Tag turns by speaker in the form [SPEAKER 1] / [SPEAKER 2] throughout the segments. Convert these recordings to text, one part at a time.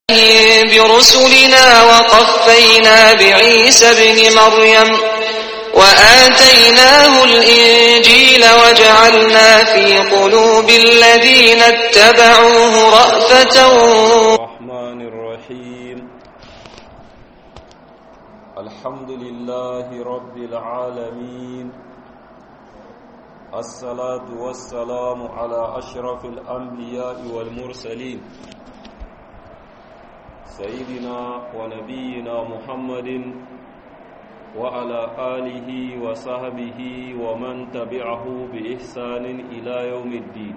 [SPEAKER 1] برسلنا وقفينا بعيسى ابن مريم وآتيناه الإنجيل وجعلنا في قلوب الذين اتبعوه رأفة
[SPEAKER 2] الرحمن الرحيم الحمد لله رب العالمين الصلاة والسلام على أشرف الأنبياء والمرسلين سيدنا ونبينا محمد وعلى آله وصحبه ومن تبعه بإحسان إلى يوم الدين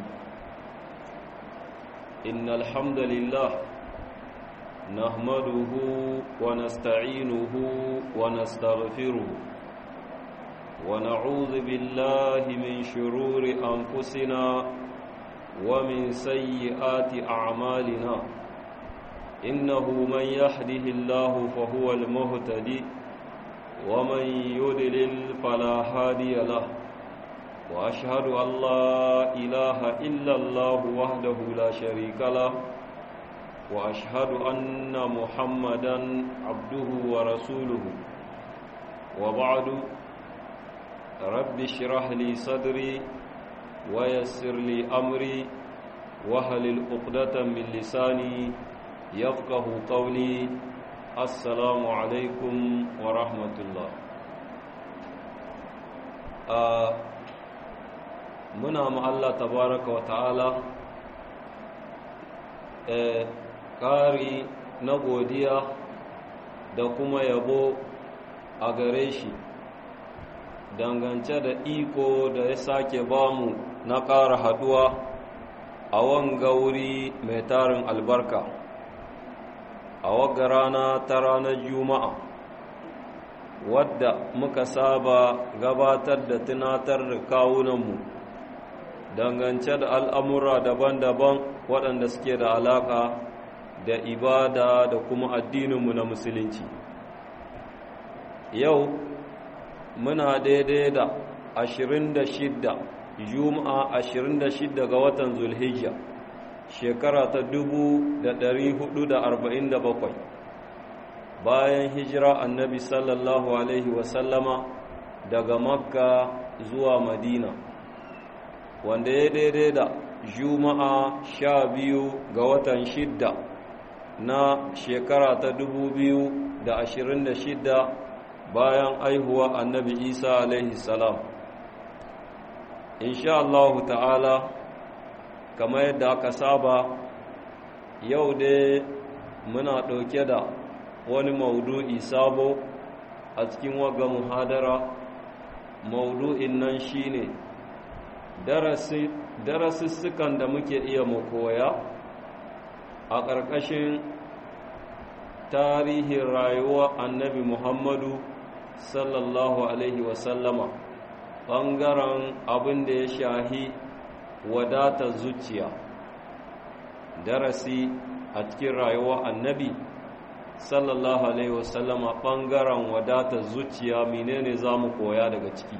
[SPEAKER 2] إن الحمد لله نحمده ونستعينه ونستغفره ونعوذ بالله من شرور أنفسنا ومن سيئات أعمالنا إنه من يهده الله فهو المهتدي ومن يدلل فلا هادي له وأشهد أن لا إله إلا الله وحده لا شريك له وأشهد أن محمدا عبده ورسوله وبعد رب اشرح لي صدري ويسر لي أمري وهل العقدة من لساني يفقه قولي السلام عليكم ورحمة الله muna ma Allah tabaraka wa ta'ala ƙari na godiya da kuma yabo a gare shi dangance da iko da ya sake bamu na ƙara haɗuwa a wanga wuri mai tarin albarka a wagga rana ta ranar juma'a wadda muka saba gabatar da tunatar da kawunanmu dangance da al'amura daban-daban waɗanda suke da alaƙa da ibada da kuma addininmu na musulunci yau muna daidai da 26 juma'a 26 ga watan zulhijja shekara ta 447 bayan hijira annabi sallallahu alaihi wasallama daga makka zuwa madina wanda ya daidai da juma'a sha biyu ga watan shidda na shekara ta dubu biyu da ashirin da shidda bayan aihuwa annabi isa alaihi salam insha Allah ta'ala kamar yadda aka saba yau dai muna ɗauke da wani maudu'i sabo a cikin waga muhadara maudu'in nan shine darasussukan da muke iya mu koya a ƙarƙashin tarihin rayuwa annabi muhammadu sallallahu alaihi wasallama ɓangaren abin da ya shahi wadatar zuciya darasi a cikin rayuwa annabi sallallahu alaihi wasallama ɓangaren wadatar zuciya menene za mu koya daga ciki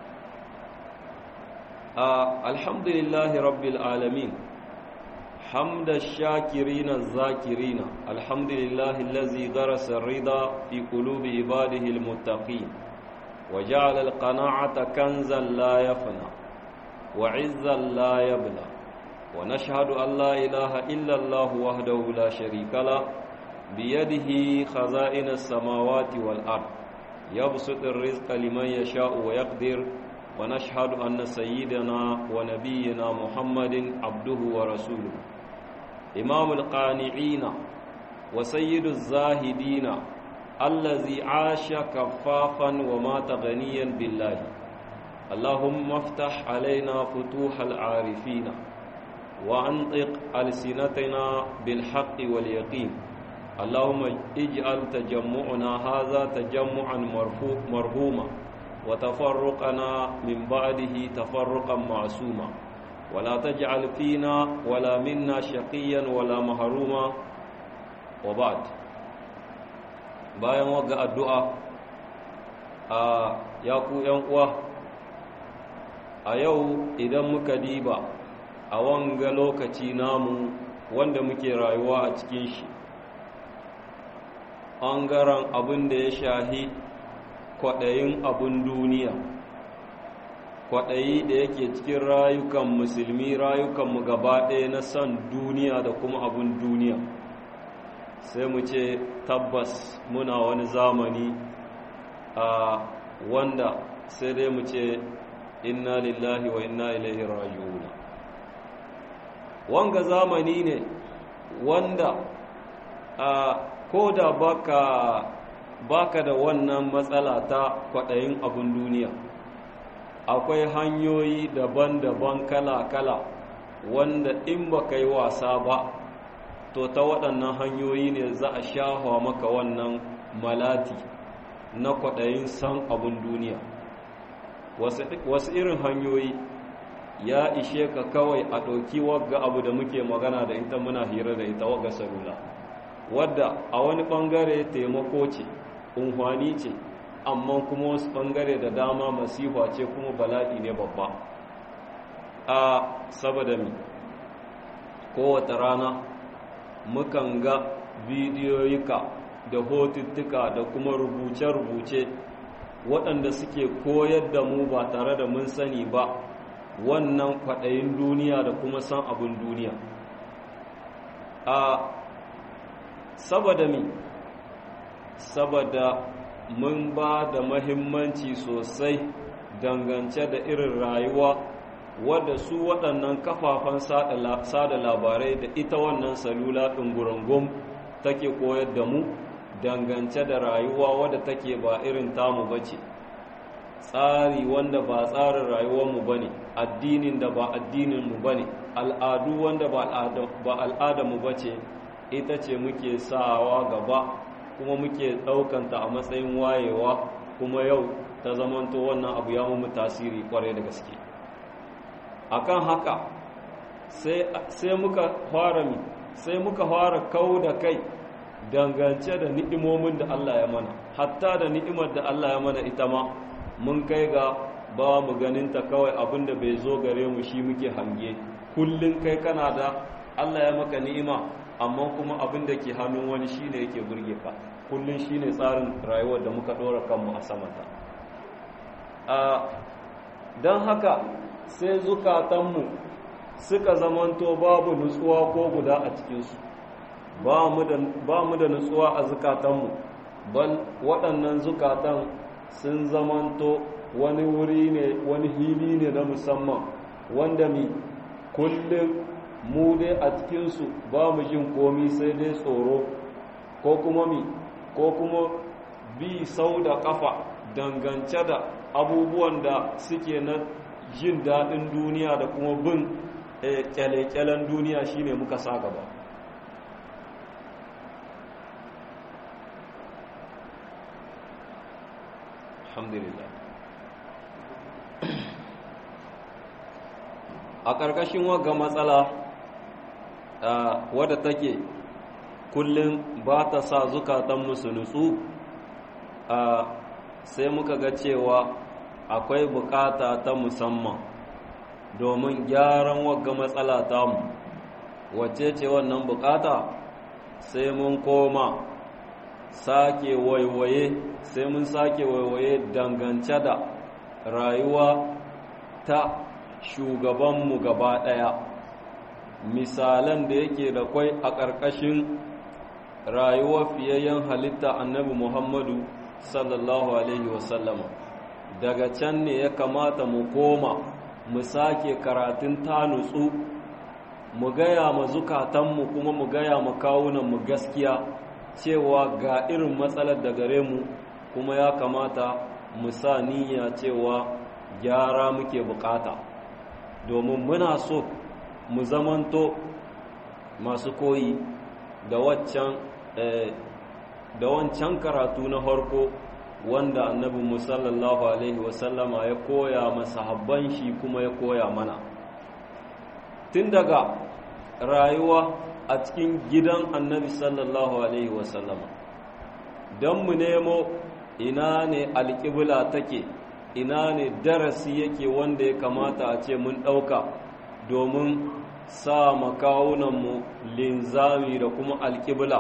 [SPEAKER 2] alhamdulillahi rabbil alamin حمد الشاكرين الذاكرين الحمد لله الذي غرس الرضا في قلوب عباده المتقين وجعل القناعة كنزا لا يفنى وعزا لا يبلى ونشهد أن لا إله إلا الله وحده لا شريك له بيده خزائن السماوات والأرض يبسط الرزق لمن يشاء ويقدر ونشهد أن سيدنا ونبينا محمد عبده ورسوله إمام القانعين وسيد الزاهدين الذي عاش كفافا ومات غنيا بالله اللهم افتح علينا فتوح العارفين وأنطق ألسنتنا بالحق واليقين اللهم اجعل تجمعنا هذا تجمعا مرحوما وتفرقنا من بعده تفرقا معصوما ولا تجعل فينا ولا منا شقيا ولا محروما وبعد bayan waga addu'a a yaku ‘yan uwa a yau idan muka diba a wanga lokaci namu wanda muke rayuwa a cikin shi ɓangaren abin da ya shahi kwaɗayin abin duniya kwaɗayi da yake cikin rayukan musulmi rayukanmu gaba ɗaya na son duniya da kuma abin duniya sai mu ce tabbas muna wani zamani a wanda sai dai mu ce inna lillahi wa inna ilaihi raji'un wanga zamani ne wanda a ko da baka baka da wannan matsala ta kwaɗayin abin duniya akwai hanyoyi daban-daban kala-kala wanda in baka yi wasa ba to ta waɗannan hanyoyi ne za a shahwa maka wannan malati na kwaɗayin san abin duniya wasu irin hanyoyi ya ishe ka kawai a ɗauki wagga abu da muke magana da ita muna hira da ita wagga salula wadda a wani ɓangare taimako ce unhwani ce amma kuma wasu ɓangare da dama masifa ce kuma bala'i ne babba a saboda mi kowace rana mukan ga bidiyoyika da hotuttuka da kuma rubuce-rubuce waɗanda suke koyar da mu ba tare da mun sani ba wannan kwaɗayin duniya da kuma san abin duniya a saboda mi saboda mun ba da mahimmanci sosai dangance da irin rayuwa wadda su waɗannan kafafen sada labarai da ita wannan salula ɗungurungun take koyar da mu dangance da rayuwa wadda take ba irin tamu ba ce tsari wanda ba tsarin rayuwarmu ba ne addinin da ba addininmu ba ne al'adu wanda ba al'adarmu ba ce ita ce muke sawa gaba kuma muke ɗaukanta a matsayin wayewa kuma yau ta zamanto wannan abu ya mu tasiri kwarai da gaske akan haka sai muka fara mi sai muka fara kau da kai dangance da ni'imomin da Allah ya mana hatta da ni'imar da Allah ya mana ita ma mun kai ga ba mu ganinta kawai abinda bai zo gare mu shi muke hange kullun kai kana da Allah ya maka ni'ima amma kuma abin da ke hannun wani shine yake burge ka kullun shine tsarin rayuwar da muka dora kanmu a samanta a don haka sai zukatanmu suka zamanto babu nutsuwa ko guda a cikinsu ba mu da nutsuwa a zukatanmu bal waɗannan zukatan sun zamanto wani wuri ne wani hili ne na musamman wanda mi kullum mu dai a cikinsu ba mu jin komi sai dai tsoro ko kuma mi ko kuma bi sau da kafa dangance da abubuwan da suke na jin daɗin duniya da kuma bin kyale-kyalen duniya shine muka sa gaba alhamdulillah a ƙarƙashin wagga matsala wadda take kullum ba ta sa zukatan musu nutsu sai muka ga cewa akwai bukata ta musamman domin gyaran wagga matsala tamu wacce ce wannan bukata sai mun koma sake waiwaye sai mun sake waiwaye dangance da rayuwa ta shugabanmu gaba ɗaya misalan da yake da kwai a ƙarƙashin rayuwar fiyayyen halitta annabi muhammadu sallallahu alaihi wasallama daga can ne ya kamata mu koma mu sake karatun ta nutsu mu gaya ma zukatanmu kuma mu gaya ma kawunanmu gaskiya cewa ga irin matsalar da gare mu kuma ya kamata mu sa niyya cewa gyara muke bukata domin muna so mu zamanto masu koyi da waccan da wancan karatu na harko wanda annabi musallallahu alaihi wasallama ya koya masa habban shi kuma ya koya mana tun daga rayuwa a cikin gidan annabi sallallahu alaihi wasallama don mu nemo ina ne alƙibla take ina ne darasi yake wanda ya kamata a ce mun ɗauka domin sa makawunanmu linzami da kuma alƙibla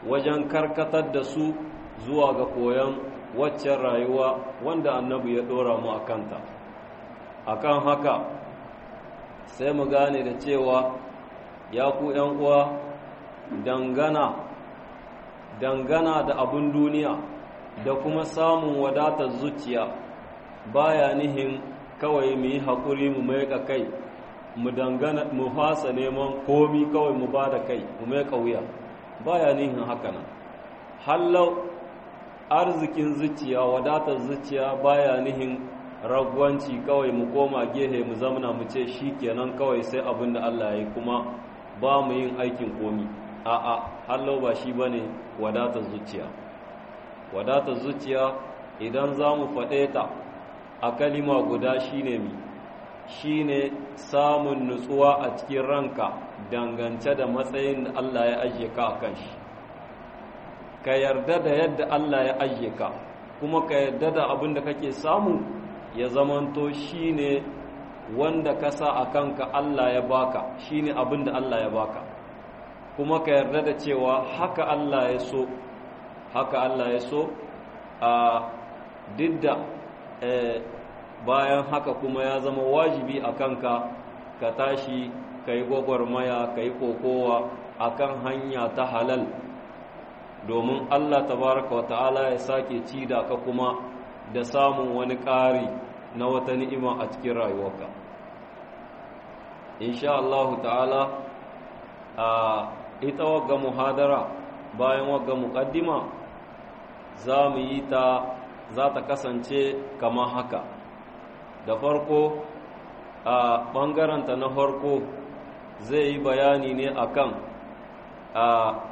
[SPEAKER 2] wajen karkatar da su zuwa ga koyon waccan rayuwa wanda annabi ya dora mu a kanta akan haka sai mu gane da cewa ya ku uwa dangana dangana da abin duniya da kuma samun wadatar zuciya baya nihin kawai mu yi haƙuri mu mai kai mu dangana mu fasa neman komi kawai mu ba da kai mu mai wuya baya nihin haka nan hallau arzikin zuciya wadatar zuciya baya nihin ragwanci kawai mu koma gehe mu zamana mu ce shi kenan kawai sai abin da Allah ya yi kuma ba mu yin aikin komi a'a hallau ba shi bane wadatar zuciya wadatar zuciya idan za mu faɗe ta a kalima guda shine mi shine samun nutsuwa a cikin ranka dangance da matsayin da Allah ya ajiye ka a kan shi ka yarda da yadda Allah ya ajiye ka kuma ka yarda da abin da kake samu ya zamanto shine wanda ka sa a kanka Allah ya baka shine abin da Allah ya baka kuma ka yarda da cewa haka Allah ya so haka Allah ya so a didda bayan haka kuma ya zama wajibi a kanka ka tashi ka yi gwagwarmaya ka yi kokowa a kan hanya ta halal domin Allah tabaraka wa ta'ala ya sake ci da ka kuma da samun wani ƙari na wata ni'ima a cikin rayuwarka insha Allah ta'ala a ita wagga muhadara bayan wagga muƙaddima za mu yi ta za ta kasance kama haka da farko a ɓangaranta na farko zai yi bayani ne akan a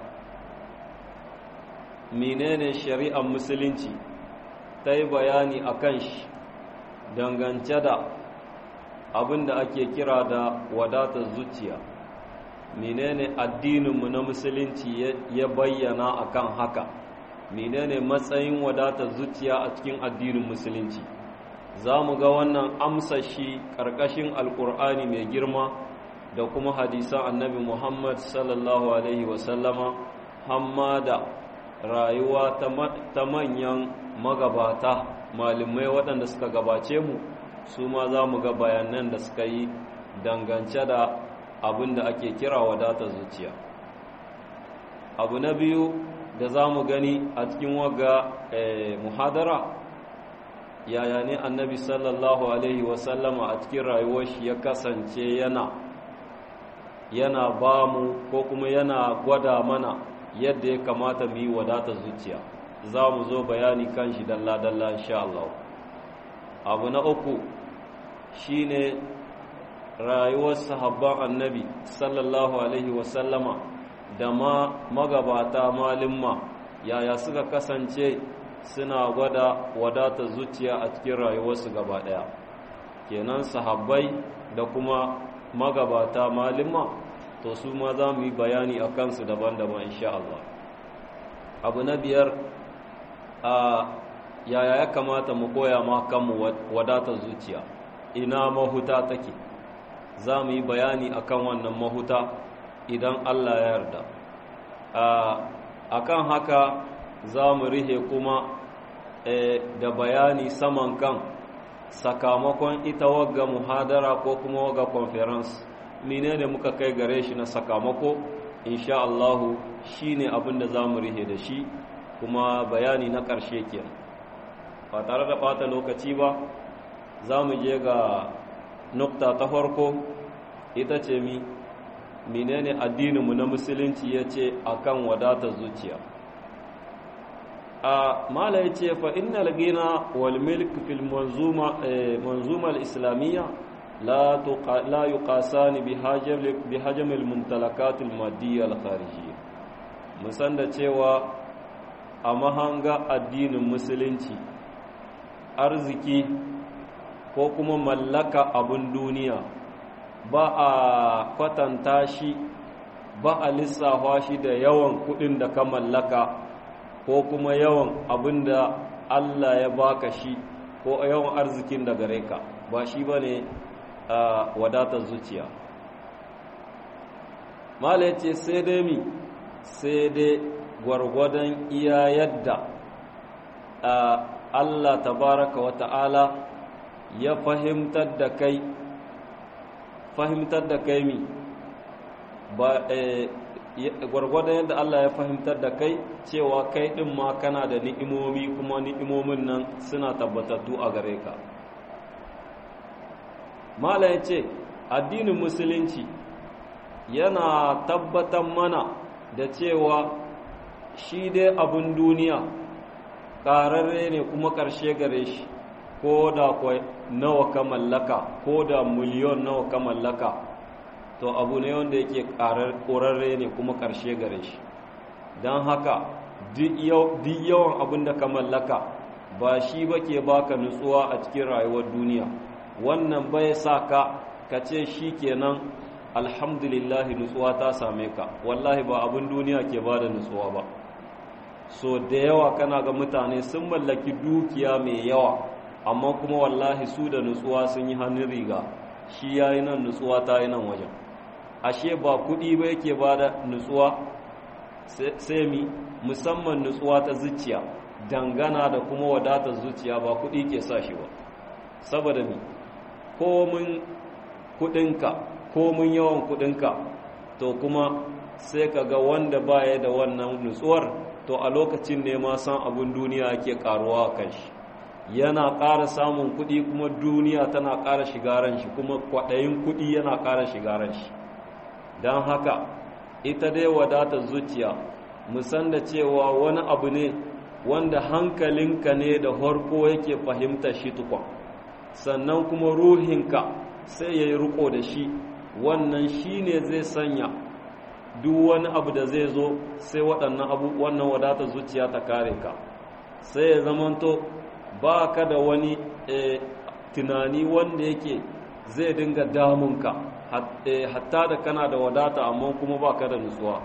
[SPEAKER 2] menene shari'ar musulunci ta yi bayani akan shi dangance da abin da ake kira da wadatar zuciya menene addininmu na musulunci ya bayyana akan haka menene matsayin wadatar zuciya a cikin addinin musulunci za mu ga wannan amsa shi ƙarƙashin alƙur'ani mai girma da kuma hadisan annabi muhammad sallallahu alaihi wasallama hamma da rayuwa ta manyan magabata malamai waɗanda suka gabace mu su ma za mu ga bayanan da suka yi dangance da abin da ake kira wadatar zuciya abu na biyu da za mu gani a cikin waga muhadara yaya ne annabi sallallahu alaihi wasallama a cikin rayuwar shi ya kasance yana yana ba mu ko kuma yana gwada mana yadda ya kamata mu yi wadatar zuciya za mu zo bayani kan shi dalla-dalla insha Allah abu na uku shine rayuwar sahabban annabi sallallahu alaihi wasallama da ma magabata malimma yaya suka kasance suna gwada wadatar zuciya a cikin rayuwarsu gaba ɗaya kenan sahabbai da kuma magabata malimma to su ma za mu yi bayani a kansu daban-daban insha Allah abu na biyar a yaya ya kamata mu koya ma kanmu wadatar zuciya ina mahuta take za mu yi bayani akan wannan mahuta idan Allah ya yarda a kan haka za mu rihe kuma da bayani saman kan sakamakon ita wagga muhadara ko kuma wagga conference mine ne muka kai gare shi na sakamako insha Allahu shi ne abin da za mu rihe da shi kuma bayani na ƙarshe ke ba tare da ɓata lokaci ba za mu je ga nukta ta farko ita ce mi menene addininmu na musulunci ya ce a kan wadatar zuciya a mala ya ce fa innal gina wal milk fil manzuma islamiyya la yuqasani bi hajam al mumtalakat al madiyya al kharijiyya musan da cewa a mahanga addinin musulunci arziki ko kuma mallaka abun duniya ba a kwatanta shi ba a lissafa shi da yawan kudin da ka mallaka ko kuma yawan abin da Allah ya baka shi ko yawan arzikin da gare ka ba shi ba ne wadatar zuciya mala ya ce sai dai mi sai dai gwargwadon iya yadda Allah tabaraka wa ta'ala ya fahimtar da kai fahimtar da kai mi ba gwargwadon yadda Allah ya fahimtar da kai cewa kai ɗin ma kana da ni'imomi kuma ni'imomin nan suna tabbatattu a gare ka mala ya ce addinin musulunci yana tabbatar mana da cewa shi dai abin duniya ƙararre ne kuma ƙarshe gare shi ko da kwai nawa ka mallaka ko da miliyon nawa ka mallaka to abu ne wanda yake ƙorarre ne kuma ƙarshe gare shi don haka duk yawan abin da ka mallaka ba shi ba ke baka nutsuwa a cikin rayuwar duniya wannan bai sa ka ka ce shi kenan alhamdulillahi nutsuwa ta same ka wallahi ba abin duniya ke ba da nutsuwa ba so da yawa kana ga mutane sun mallaki dukiya mai yawa amma kuma wallahi su da nutsuwa sun yi hannun riga shi ya yi nan nutsuwa ta yi nan wajen ashe ba kuɗi ba yake ba da nutsuwa sai mi musamman nutsuwa ta zuciya dangana da kuma wadatar zuciya ba kuɗi ke sa shi ba saboda mi komin kuɗinka komin yawan kuɗinka to kuma sai ka ga wanda baya da wannan nutsuwar to a lokacin ne ma san abin duniya ke karuwa kan shi yana ƙara samun kuɗi kuma duniya tana ƙara shigaran shi kuma kwaɗayin kuɗi yana ƙara shigaran shi don haka ita dai wadatar zuciya musan da cewa wani abu ne wanda hankalinka ne da harko yake fahimta shi tukwa sannan kuma ruhinka sai ya yi riko da shi wannan shi ne zai sanya duk wani abu da zai zo sai waɗannan abu wannan wadatar zuciya ta kare ka sai ya zamanto ba ka da wani tunani wanda yake zai dinga damunka hatta da kana da wadata amma kuma ba ka da nutsuwa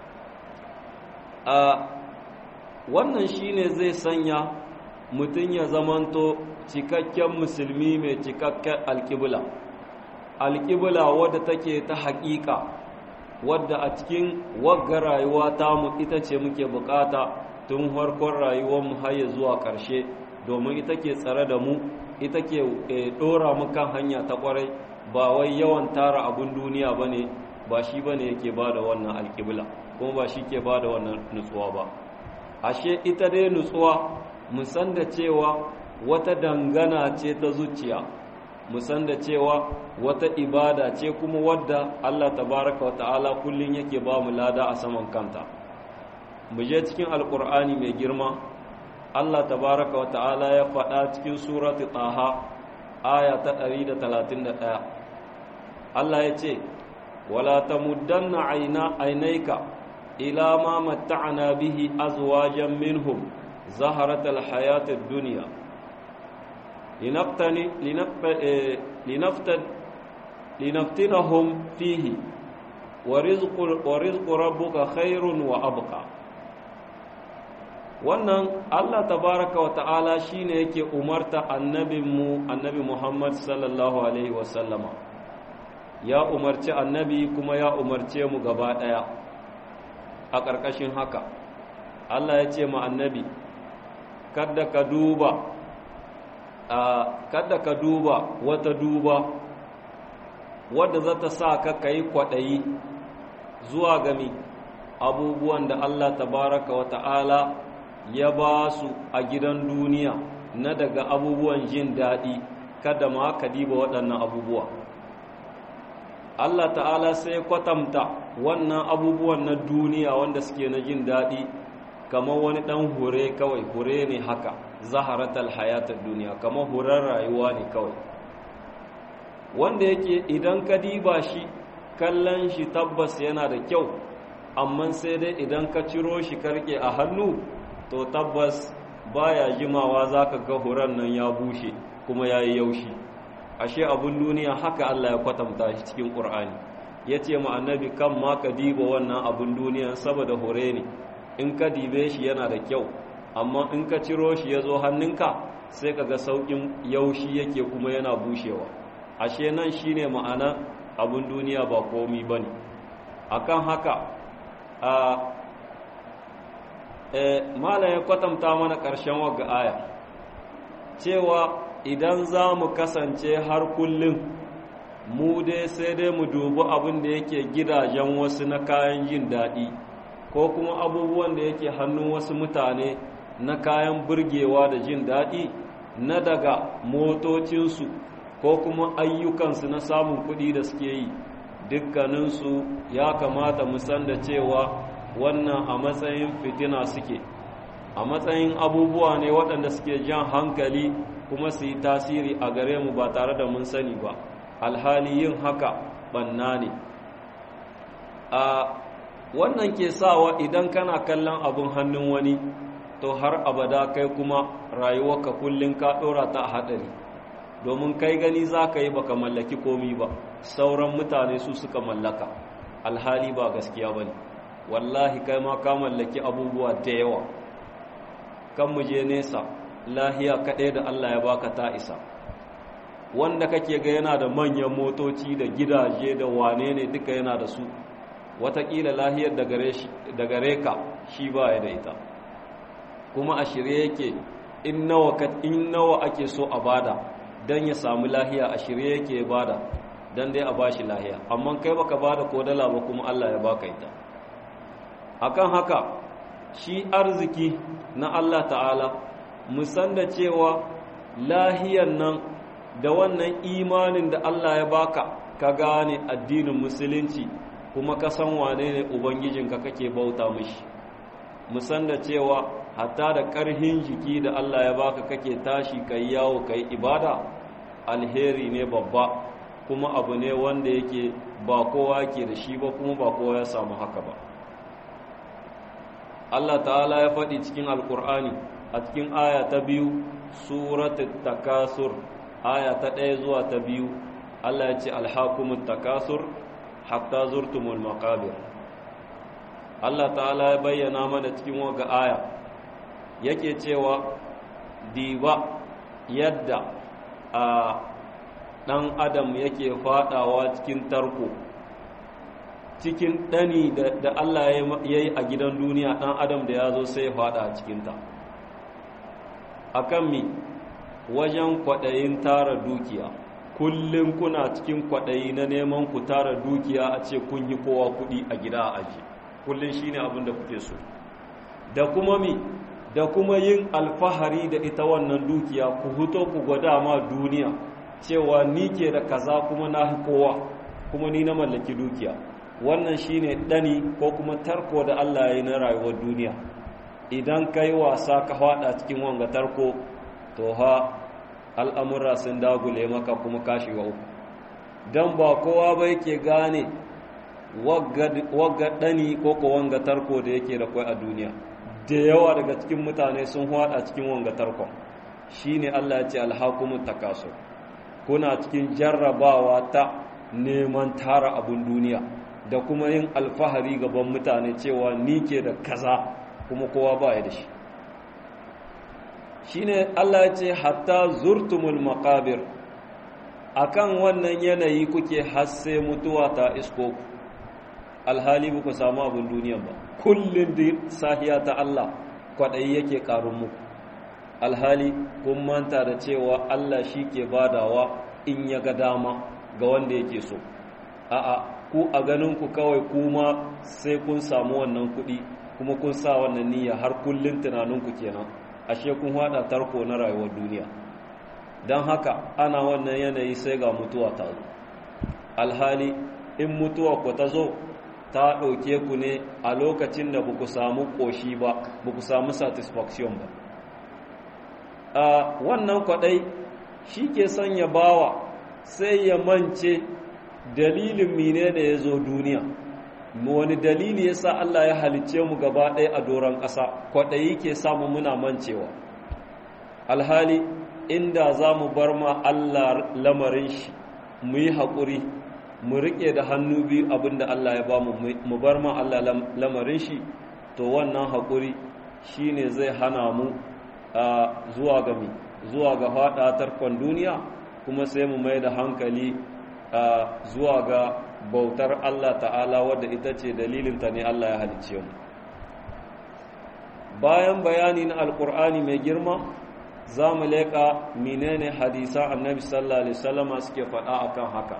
[SPEAKER 2] a wannan shine zai sanya mutum ya zamanto cikakken musulmi mai cikakken alƙibla alƙibla wadda take ta haƙiƙa wadda a cikin wagga rayuwa tamu ita ce muke bukata tun farkon rayuwarmu har ya zuwa ƙarshe domin ita ke tsare da mu ita ke ɗora mu kan hanya ta ƙwarai ba wai yawan tara abun duniya ba ne ba shi ba ne yake ba da wannan alƙibla kuma ba shi ke ba da wannan nutsuwa ba ashe ita dai nutsuwa musan da cewa wata dangana ce ta zuciya musan da cewa wata ibada ce kuma wadda Allah tabaraka wata'ala kullum yake ba mu lada a saman kanta mu je cikin alkur'ani mai girma Allah tabaraka wata'ala ya faɗa cikin surati taha aya ta 131 Allah ya ce wala tamuddanna aina ainaika ila ma matta'na bihi azwajan minhum zaharatal hayatid dunya لنفتن لنفتن لنفتنهم فيه ورزق ورزق ربك خير وابقى wannan Allah tabaraka wa ta'ala shine yake umarta annabinmu annabi Muhammad sallallahu alaihi wasallama ya umarci annabi kuma ya umarce mu gaba daya a ƙarƙashin haka Allah ya ce ma annabi kada ka duba kada ka duba wata duba wadda za ta sa ka ka yi kwaɗayi zuwa gami abubuwan da Allah tabaraka wa ta'ala ya ba su a gidan duniya na daga abubuwan jin daɗi kada ma ka diba waɗannan abubuwa Allah ta'ala sai kwatanta wannan abubuwan na duniya wanda suke na jin daɗi kamar wani ɗan hure kawai hure ne haka zaharatal hayatar duniya kamar hurar rayuwa ne kawai wanda yake idan ka diba shi kallon shi tabbas yana da kyau amma sai dai idan ka ciro shi karke a hannu to tabbas baya jimawa zaka ga huran nan ya bushe kuma yayi yaushi ashe abun duniya haka Allah ya kwatanta shi cikin Qur'ani yace ma annabi kan ma ka diba wannan abun duniya saboda hure ne in ka dibe shi yana da kyau amma in ka ciro shi ya zo hannunka sai ka ga sauƙin yaushi yake kuma yana bushewa ashe nan shi ne ma'ana abin duniya ba komi ba ne a kan haka malam ya kwatanta mana ƙarshen wagga aya cewa idan za mu kasance har kullum mu dai sai dai mu dubi abin da yake gidajen wasu na kayan jin daɗi ko kuma abubuwan da yake hannun wasu mutane na kayan burgewa da jin daɗi na daga motocinsu ko kuma ayyukansu na samun kuɗi da suke yi dukkaninsu ya kamata mu san da cewa wannan a matsayin fitina suke a matsayin abubuwa ne waɗanda suke jan hankali kuma su yi tasiri a gare mu ba tare da mun sani ba alhali yin haka banna ne a wannan ke sawa idan kana kallon abin hannun wani to har abada kai kuma rayuwarka kullum ka ɗora ta a haɗari domin kai gani za ka yi baka mallaki komi ba sauran mutane su suka mallaka alhali ba gaskiya ba ne wallahi kai ma ka mallaki abubuwa da yawa kan mu je nesa lahiya kaɗai da Allah ya baka ta isa wanda kake ga yana da manyan motoci da gidaje da wane ne duka yana da su watakila lahiyar da gare ka shi ba ya da ita kuma a shirye yake in nawa ake so a bada don ya samu lahiya a shirye yake bada don dai a bashi lahiya amma kai baka bada ko dala ba kuma Allah ya baka ita akan haka shi arziki na Allah ta'ala musan da cewa lahiyan nan da wannan imanin da Allah ya baka ka gane addinin musulunci kuma ka san wane ne ubangijinka kake bauta mishi musan da cewa hatta da ƙarhin jiki da Allah ya baka kake tashi kai yawo kai ibada alheri ne babba kuma abu ne wanda yake ba kowa ke da shi ba kuma ba kowa ya samu haka ba Allah ta'ala ya faɗi cikin alkur'ani a cikin aya ta biyu suratul takasur aya ta ɗaya zuwa ta biyu Allah ya ce alhakumut takasur hatta zurtumul maqabir Allah ta'ala ya bayyana mana cikin waga aya yake cewa diba yadda a ɗan adam yake faɗawa cikin tarko cikin ɗani da Allah ya yi a gidan duniya ɗan adam da ya zo sai ya faɗa a cikinta a kan mi wajen kwaɗayin tara dukiya kullum kuna cikin kwaɗayi na neman ku tara dukiya a ce kun yi kowa kuɗi a gida a aji kullum shi ne abin da kuke so da kuma mi da kuma yin alfahari da ita wannan dukiya ku huto ku gwada ma duniya cewa ni ke da kaza kuma na kowa kuma ni na mallaki dukiya wannan shine dani ko kuma tarko da Allah ya yi na rayuwar duniya idan kai wasa ka hada cikin wanga tarko to ha al'amura sun dagule maka kuma kashi wa uku don ba kowa ba yake gane wagga dani ko ko wanga tarko da yake da kwai a duniya da yawa daga cikin mutane sun hada cikin wanga tarkon shine Allah ya ce alhakumut takasur kuna cikin jarrabawa ta neman tara abun duniya da kuma yin alfahari gaban mutane cewa ni ke da kaza kuma kowa ba ya da shi shine Allah ya ce hatta zurtumul maqabir akan wannan yanayi kuke hasse mutuwa ta isko ku alhali ba ku samu abin duniya ba kullum da sahiya ta Allah kwaɗayi yake ƙarun muku alhali kun manta da cewa Allah shi ke badawa in ya ga dama ga wanda yake so a'a ku a ganinku kawai kuma sai kun samu wannan kuɗi kuma kun sa wannan niyya har kullum tunaninku kenan ashe kun hada tarko na rayuwar duniya don haka ana wannan yanayi sai ga mutuwa ta zo alhali in mutuwa ku ta zo ta ɗauke ku ne a lokacin da ku samu ƙoshi ba ku samu satisfaction ba a wannan kwaɗai shi ke sanya bawa sai ya mance dalilin mine da ya zo duniya wani dalili ya sa Allah ya halicce mu gaba ɗaya a doron ƙasa kwaɗayi ke samu muna mancewa alhali inda za mu bar ma Allah lamarin shi mu yi haƙuri mu riƙe da hannu biyu abinda Allah ya ba mu mu bar ma Allah lamarin shi to wannan haƙuri shi ne zai hana mu zuwa ga mi zuwa ga faɗa tarkon duniya kuma sai mu mai da hankali zuwa ga bautar Allah ta'ala wadda ita ce dalilinta ne Allah ya halicce mu bayan bayani na alkur'ani mai girma za mu leƙa menene hadisa annabi sallallahu alaihi wasallama suke faɗa akan haka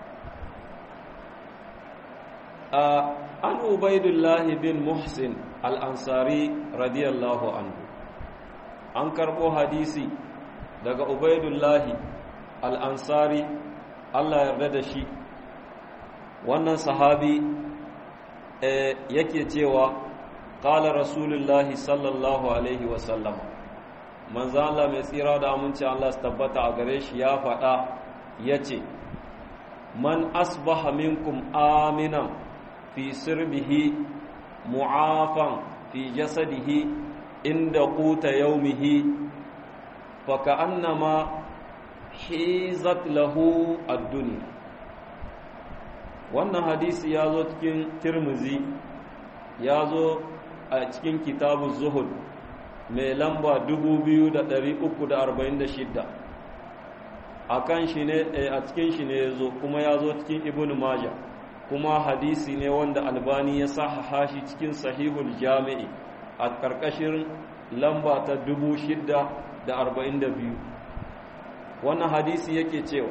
[SPEAKER 2] an ubaidullahi bin muhsin al'ansari radiyallahu anhu an karɓo hadisi daga ubaidullahi al'ansari allah yarda da shi wannan sahabi yake cewa ƙala rasulullahi sallallahu alaihi wasallama manzo Allah mai tsira da aminci Allah su tabbata a gare shi ya faɗa ya ce man asbaha minkum aminan fi sirbihi mu'afan fi jasadihi inda quta yaumihi fa ka'annama hizat lahu ad-dunya wannan hadisi ya zo cikin tirmizi ya zo a cikin kitabun zuhud mai lamba 2346 a kan shi ne a cikin shi ne ya zo kuma ya zo cikin ibn majah kuma hadisi ne wanda albani ya sahaha shi cikin sahihul jami'i a ƙarƙashin lamba ta 642 wannan hadisi yake cewa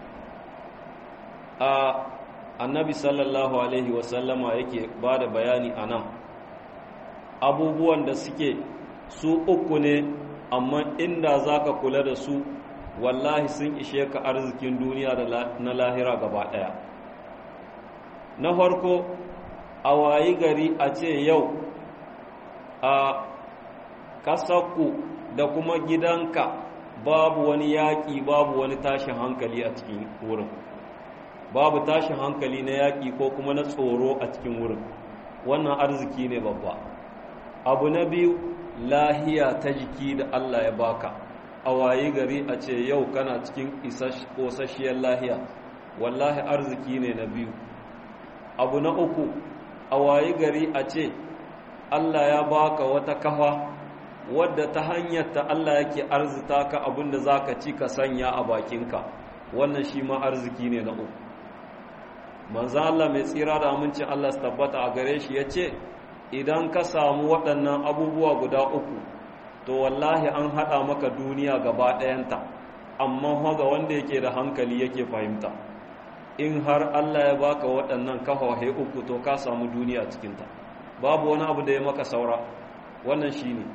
[SPEAKER 2] a annabi sallallahu alaihi wasallama yake ba da bayani a nan abubuwan da suke su uku ne amma inda za ka kula da su wallahi sun ishe ka arzikin duniya da na lahira gaba ɗaya na farko a wayi gari a ce yau a ƙasarku da kuma gidanka babu wani yaƙi babu wani tashin hankali a cikin wurin babu tashin hankali na yaƙi ko kuma na tsoro a cikin wurin wannan arziki ne babba abu na biyu lahiya ta jiki da Allah ya baka a wayi gari a ce yau kana cikin ƙosasshiyar lahiya wallahi arziki ne na biyu abu na uku a wayi gari a ce Allah ya baka wata kafa wadda ta hanyar ta Allah yake arzita ka abinda za ka ci ka sanya a bakinka wannan shi ma arziki ne na uku manzan Allah mai tsira da amincin Allah su tabbata a gare shi ya ce idan ka samu waɗannan abubuwa guda uku to wallahi an haɗa maka duniya gaba ɗayanta amma haga wanda yake da hankali yake fahimta in har Allah ya baka waɗannan kafahe uku to ka samu duniya cikinta babu wani abu da ya maka saura wannan shi ne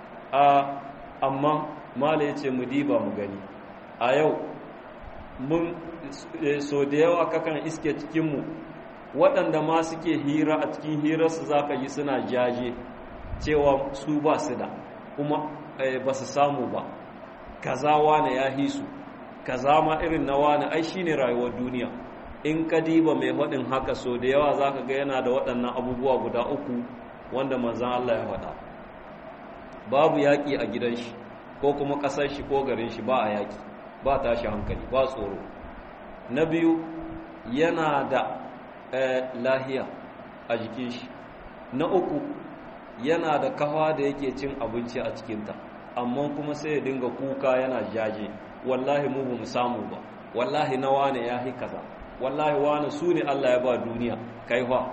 [SPEAKER 2] amma mala ya ce mu diba mu gani a yau mun so da yawa kakan iske cikinmu waɗanda ma suke hira a cikin hirarsu za ka yi suna jaje cewa su ba su da kuma ba su samu ba kaza wane ya hisu kaza ma irin na wane ai shi ne rayuwar duniya in ka diba mai faɗin haka so da yawa za ka ga yana da waɗannan abubuwa guda uku wanda manzan Allah ya faɗa babu yaƙi a gidan shi ko kuma ƙasar shi ko garin shi ba a yaƙi ba tashi hankali ba tsoro na biyu yana da lahiya a jikin shi na uku yana da kawa da yake cin abinci a cikinta amma kuma sai ya dinga kuka yana jaje wallahi mu ba mu samu ba wallahi na wane ya hi kaza wallahi wane su ne Allah ya ba duniya kai fa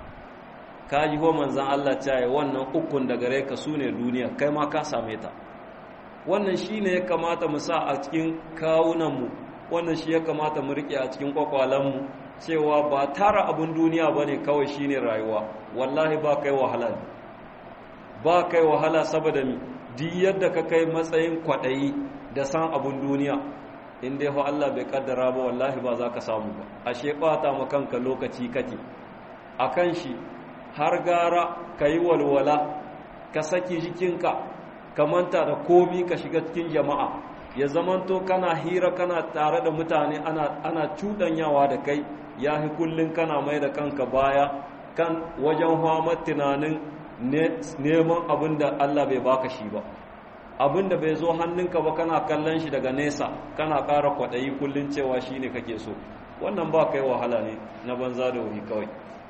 [SPEAKER 2] ka ji ho manzan Allah cewa wannan ukun da gare ka su ne duniya kai ma ka same ta wannan shi ne ya kamata mu sa a cikin kawunanmu wannan shi ya kamata mu riƙe a cikin kwakwalenmu cewa ba tara abin duniya ba ne kawai shi ne rayuwa wallahi ba kai wahala ne ba kai wahala saboda mi di yadda ka kai matsayin kwaɗayi da san abin duniya in dai Allah bai kaddara ba wallahi ba za ka samu ba ashe ɓata ma kanka lokaci kake a kan shi har gara ka yi walwala ka saki jikinka ka manta da komi ka shiga cikin jama'a ya zamanto kana hira kana tare da mutane ana, ana cuɗanyawa da kai ya fi kullum kana mai da kanka baya kan wajen hamar tunanin neman abin da Allah bai baka shi ba abin da bai zo hannunka ba kana kallon shi daga nesa kana ƙara kwaɗayi kullum cewa shi ne kake so wannan ba kai wahala ne na banza da wuri kawai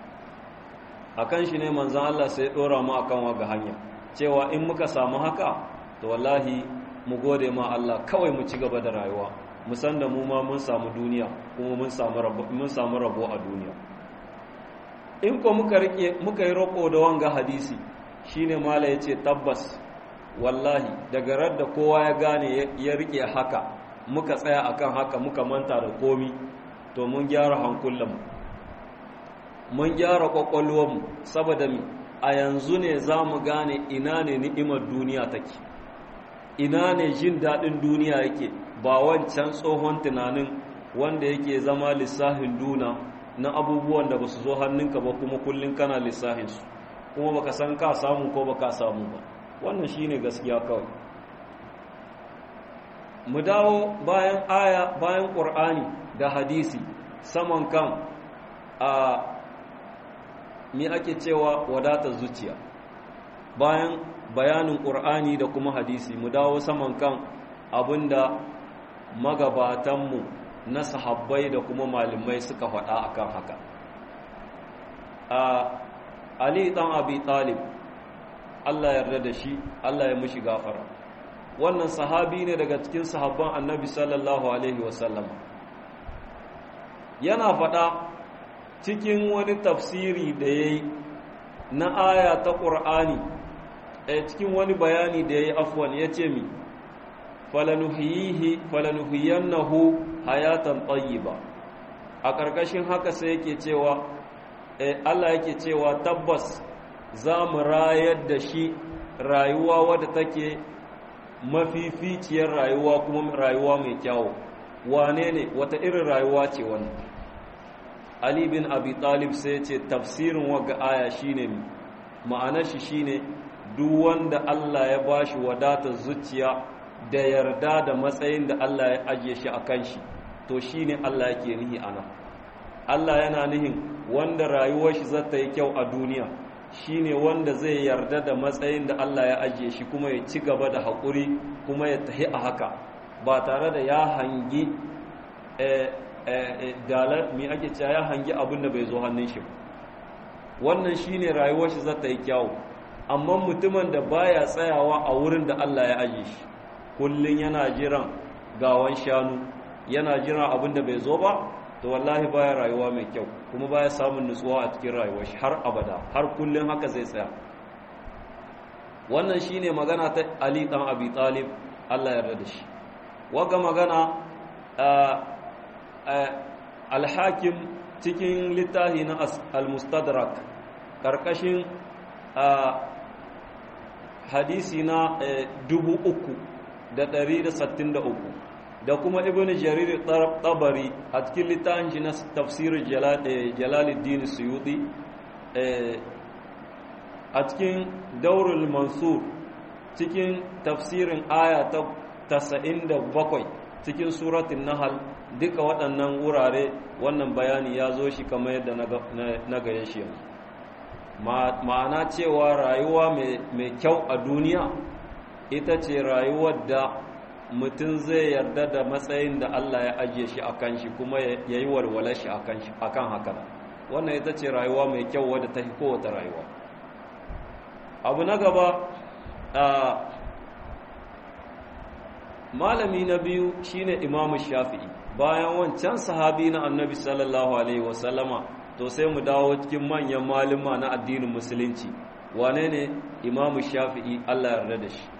[SPEAKER 2] a kan shi ne manzan Allah sai ɗora mu akan waga hanya cewa in muka samu haka to wallahi mu gode ma Allah kawai mu ci gaba da rayuwa mu san da mu ma mun samu duniya kuma mun samu rabo mun samu rabo a duniya in ko muka rike muka yi roko da wanga hadisi shine mala yace tabbas wallahi daga radda kowa ya gane ya rike haka muka tsaya akan haka muka manta da komi to mun gyara hankulanmu mun gyara kwakwalwarmu saboda mi a yanzu ne za mu gane ina ne ni'imar duniya take ina ne jin daɗin duniya yake ba wancan tsohon tunanin wanda yake zama lissahin duna na abubuwan da ba su zo hannunka ba kuma kullum kana lissahinsu kuma baka san ka samu ko baka samu ba wannan shine gaskiya kawai mu dawo bayan aya bayan ƙur'ani da hadisi saman kan a me ake cewa wadatar zuciya bayan bayanin ƙur'ani da kuma hadisi mu dawo saman kan abinda magabatanmu na sahabbai da kuma malamai suka faɗa akan haka a ali ɗan abi talib allah yarda da shi allah ya mushi gafara wannan sahabi ne daga cikin sahabban annabi sallallahu alaihi wasallam yana faɗa cikin wani tafsiri da ya yi na aya ta ƙur'ani a cikin wani bayani da ya yi afwan ya ce mi falanuhiyannahu hayatan ba. a ƙarƙashin haka sai yake cewa Allah yake cewa tabbas za mu rayar da shi rayuwa wadda take mafificiyar rayuwa kuma rayuwa mai kyawu wane ne wata irin rayuwa ce wannan Ali bin Abi Talib sai ce tafsirin waga aya shine ma'anar shi shine duk wanda Allah ya bashi wadatar zuciya da yarda da matsayin da Allah ya ajiye shi akan shi to shine Allah yake nihi ana Allah yana nihin wanda rayuwar shi zata yi kyau a duniya shine wanda zai yarda da matsayin da Allah ya ajiye shi kuma ya ci gaba da haƙuri kuma ya tahi a haka ba tare da ya hangi dalar mai ake cewa ya hangi abin da bai zo hannun shi wannan shine rayuwar shi zata yi kyawu amma mutumin da baya tsayawa a wurin da Allah ya ajiye shi kullun yana jiran gawan shanu yana jiran abin da bai zo ba to wallahi baya rayuwa mai kyau kuma baya samun nutsuwa a cikin rayuwar shi har abada har kullun haka zai tsaya wannan shine magana ta Ali dan Abi Talib Allah ya yarda da shi waga magana al-Hakim cikin littafi na al-Mustadrak karkashin hadisi na 3,363 da kuma ibn jarir tabari a cikin littafin shi na tafsirin jalaluddin suyuti a cikin daurul mansur cikin tafsirin aya ta 97 cikin suratun nahal duka waɗannan wurare wannan bayani ya zo shi kamar yadda na gaya shi yanzu ma'ana cewa rayuwa mai kyau a duniya ita ce rayuwar da mutum zai yarda da matsayin da Allah ya ajiye shi a kan shi kuma ya yi walwala shi a kan haka wannan ita ce rayuwa mai kyau wadda ta fi kowace rayuwa abu na gaba malami na biyu shine imamu shafi'i bayan wancan sahabi na annabi sallallahu alaihi wasallama to sai mu dawo cikin manyan malama na addinin musulunci wane ne imamu shafi'i Allah yarda da shi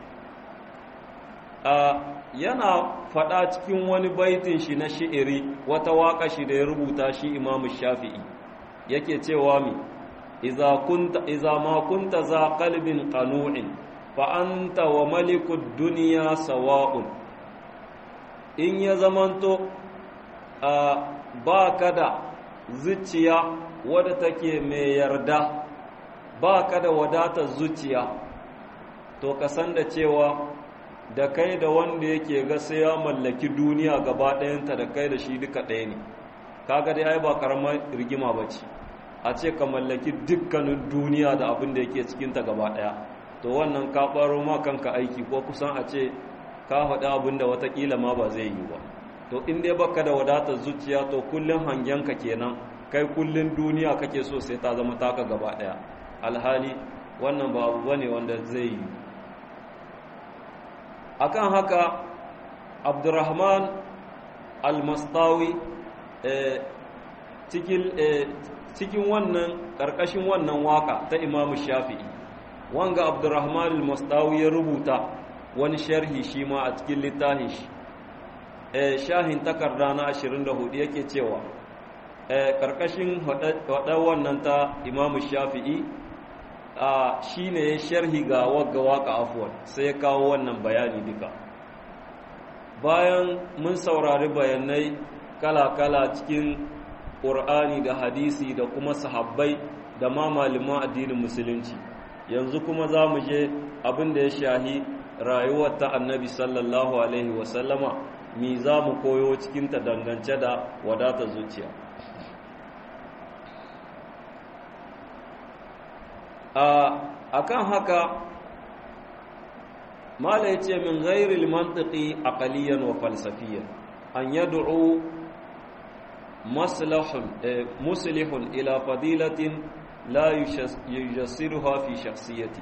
[SPEAKER 2] yana faɗa cikin wani baitin shi na shi'iri wata waƙa shi da ya rubuta shi imamu shafi'i yake cewa mi iza kunta iza ma kunta za qalbin qanu'in fa anta wa malikud dunya sawa'un in ya zamanto ba ka da zuciya wadda take mai yarda ba ka da wadatar zuciya to ka san da cewa da kai da wanda yake ga sai ya mallaki duniya gaba ɗayanta da kai da shi duka ɗaya ne kaga dai ai ba karamar rigima ba ce a ce ka mallaki dukkanin duniya da abin da yake cikinta gaba ɗaya to wannan ka ɓaro ma kanka aiki ko kusan a ce ka faɗi abin da watakila ma ba zai yi ba to in dai baka da wadatar zuciya to kullum hangenka kenan kai kullum duniya kake so sai ta zama taka gaba ɗaya alhali wannan ba abu bane wanda zai yi akan haka abdurrahman almastawi cikin wannan ƙarƙashin wannan waka ta imamu shafi'i wanga abdurrahman al-mustawi ya rubuta wani sharhi shi ma a cikin littafin shi eh shahin takarda na 24 yake cewa eh karkashin hada wannan ta imamu shafi'i a shine ya sharhi ga wagga waka afwan sai ya kawo wannan bayani duka bayan mun saurari bayanai kala-kala cikin ƙur'ani da hadisi da kuma sahabbai da ma malaman addinin musulunci yanzu kuma za mu je abin da ya shahi rayuwar ta annabi sallallahu alaihi wasallama mi za mu koyo cikinta dangance da wadata zuciya a kan haka mala ya ce min ghairil mantiki aqaliyan wa falsafiyan an yad'u maslahun muslihun ila fadilatin la yujassiruha fi shakhsiyati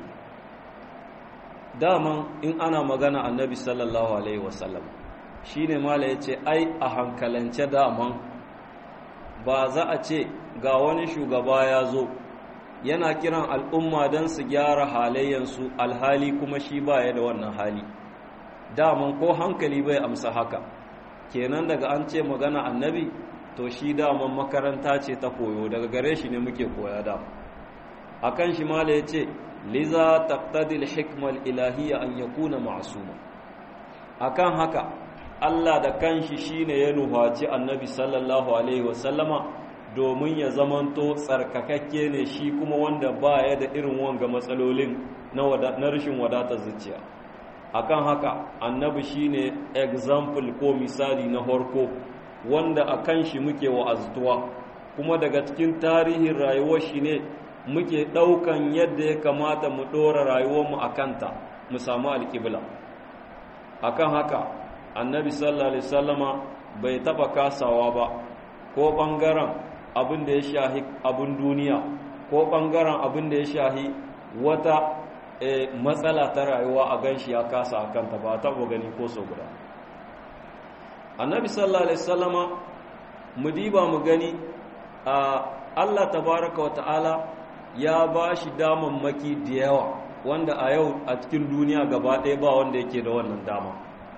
[SPEAKER 2] daman in ana magana annabi sallallahu alaihi wasallam shine mala yace ai a hankalance daman ba za a ce ga wani shugaba ya zo yana kiran al'umma don su gyara halayyansu alhali kuma shi baya da wannan hali daman ko hankali bai amsa haka kenan daga an ce magana annabi to shi daman makaranta ce ta koyo daga gare shi ne muke koya da akan shi mala ya ce liza taqtadil hikmal ilahiyya an yakuna ma'suma akan haka Allah da kanshi shine ya nuhaci annabi sallallahu alaihi wasallama domin ya zamanto tsarkakakke ne shi kuma wanda ba ya da irin wanga matsalolin na rashin wadatar zuciya akan haka annabi shine example ko misali na horko wanda a kan shi muke wa'aztuwa kuma daga cikin tarihin rayuwar shi ne muke ɗaukan yadda ya kamata mu ɗora rayuwarmu a kanta mu samu alƙibla akan haka annabi sallallahu alaihi sallama bai taɓa kasawa ba ko ɓangaren abin da ya shahi abin duniya ko ɓangaren abin da ya shahi wata matsala ta rayuwa a ganshi ya kasa a kanta ba taɓa gani ko so guda annabi sallallahu alaihi wasallama mu diba mu gani a Allah tabaraka wa ta'ala ya ba shi damammaki da yawa wanda a yau a cikin duniya gaba ɗaya ba wanda yake da wannan dama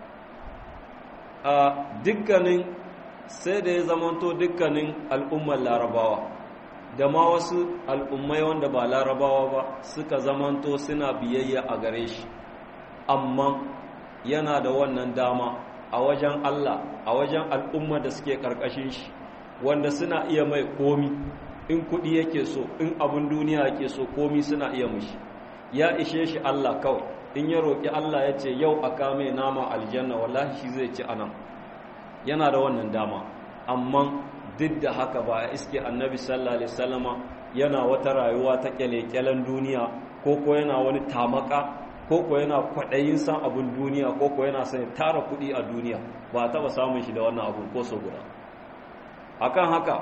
[SPEAKER 2] a dukkanin sai da ya zamanto dukkanin al'ummar larabawa da ma wasu al'ummai wanda ba larabawa ba suka zamanto suna biyayya a gare shi amma yana da wannan dama a wajen Allah a wajen al'umma da suke ƙarƙashin shi wanda suna iya mai komi in kuɗi yake so in abin duniya yake so komi suna iya mushi ya ishe shi Allah kawai in ya roƙi Allah ya ce yau a kame nama aljanna wallahi shi zai ci anan yana da wannan dama amma duk da haka ba a iske annabi sallallahu alaihi wasallama yana wata rayuwa ta kyale-kyalen duniya ko ko yana wani tamaka ko ko yana kwaɗayin san abin duniya ko ko yana son tara kuɗi a duniya ba a taɓa samun shi da wannan abin ko so guda akan haka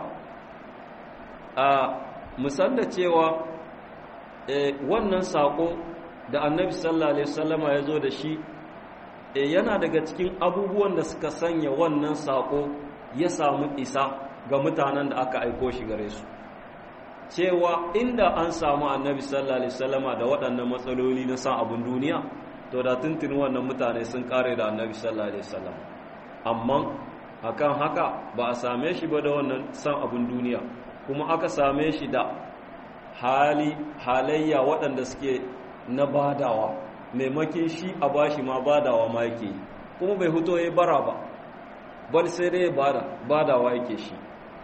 [SPEAKER 2] a musan da cewa wannan saƙo da annabi sallallahu alaihi wasallama ya zo da shi yana daga cikin abubuwan da suka sanya wannan saƙo ya samu isa ga mutanen da aka aiko shi gare su cewa inda an samu annabi sallallahu alaihi wasallama da waɗannan matsaloli na san abin duniya to da tuntuni wannan mutane sun kare da annabi sallallahu alaihi wasallam amma akan haka ba a same shi ba da wannan san abin duniya kuma aka same shi da hali halayya waɗanda suke na badawa maimakin shi a bashi ma badawa ma yake yi kuma bai huto ya bara ba bal sai dai bada badawa yake shi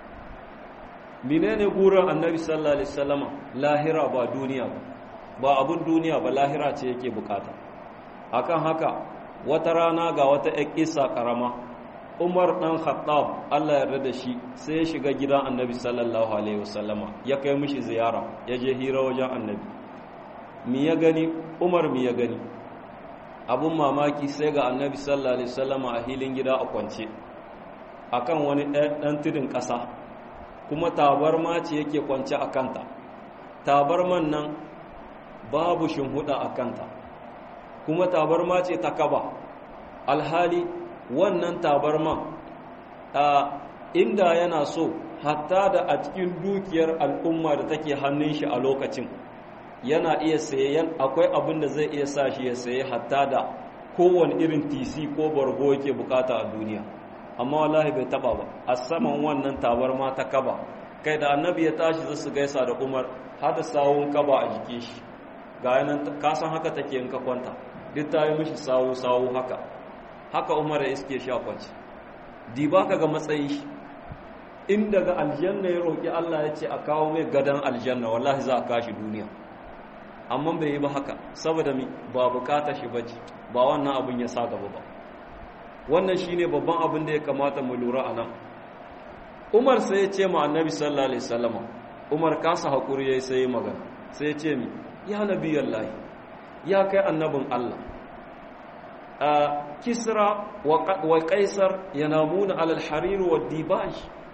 [SPEAKER 2] menene gurin annabi sallallahu alaihi wasallama lahira ba duniya ba ba abun duniya ba lahira ce yake bukata akan haka wata rana ga wata ƙisa karama Umar dan Khattab Allah ya yarda da shi sai ya shiga gidan Annabi sallallahu alaihi wasallama ya kai mishi ziyara ya je hira wajen Annabi mi ya gani Umar mi ya gani abun mamaki sai ga Annabi sallallahu alaihi wasallama a hilin gida a kwance akan wani dan tudun ƙasa kuma tabarma ce yake kwance a kanta tabarman nan babu shinhuda a kanta kuma tabarma ce ta kaba alhali wannan tabarman a inda yana so hatta da a cikin dukiyar al'umma da take hannun shi a lokacin yana iya sayen akwai abin da zai iya sa shi ya saye hatta da kowane irin tc ko bargo yake bukata a duniya amma wallahi bai taba ba a saman wannan tabarma ta kaba kai da annabi ya tashi za su gaisa da umar har da sawun kaba a jikin shi ga yanan ka san haka take in ka kwanta duk ta yi mishi sawu sawu haka haka umar ya iske shi a kwanci di ba ka ga matsayin shi in daga aljanna ya roƙi Allah ya ce a kawo mai gadon aljanna wallahi za a kashi duniya amma bai yi ba haka saboda mi ba bukata shi bace ba wannan abin ya sa gaba ba wannan shine babban abin da ya kamata mu lura a nan umar sai ya ce ma annabi sallallahu alaihi wasallam umar kasa hakuri yayi sai magana sai ya ce mi ya nabiyallahi ya kai annabin Allah a kisra wa kaisar yanamuna alal harir wa dibaj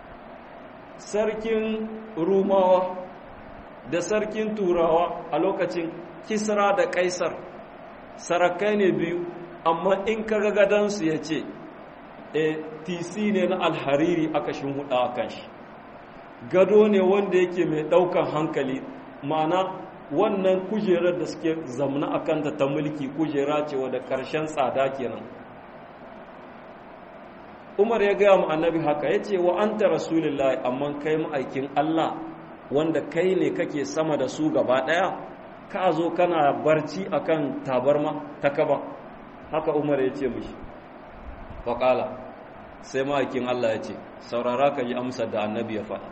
[SPEAKER 2] sarkin rumawa da sarkin turawa a lokacin kisra da kaisar sarakai ne biyu amma in kaga gadansu ya ce e tc ne na alhariri aka huda a kan shi gado ne wanda yake mai daukan hankali ma'ana wannan kujerar da suke zamna a kanta ta mulki kujera ce wadda ƙarshen tsada kenan umar ya gaya mu annabi haka ya ce wa an ta rasulullahi amma kai ma'aikin allah wanda kai ne kake sama da su gaba ɗaya ka zo kana barci akan tabarma ta kaba haka umar ya ce mishi faƙala sai ma'aikin allah ya ce saurara ka yi amsar da annabi ya faɗa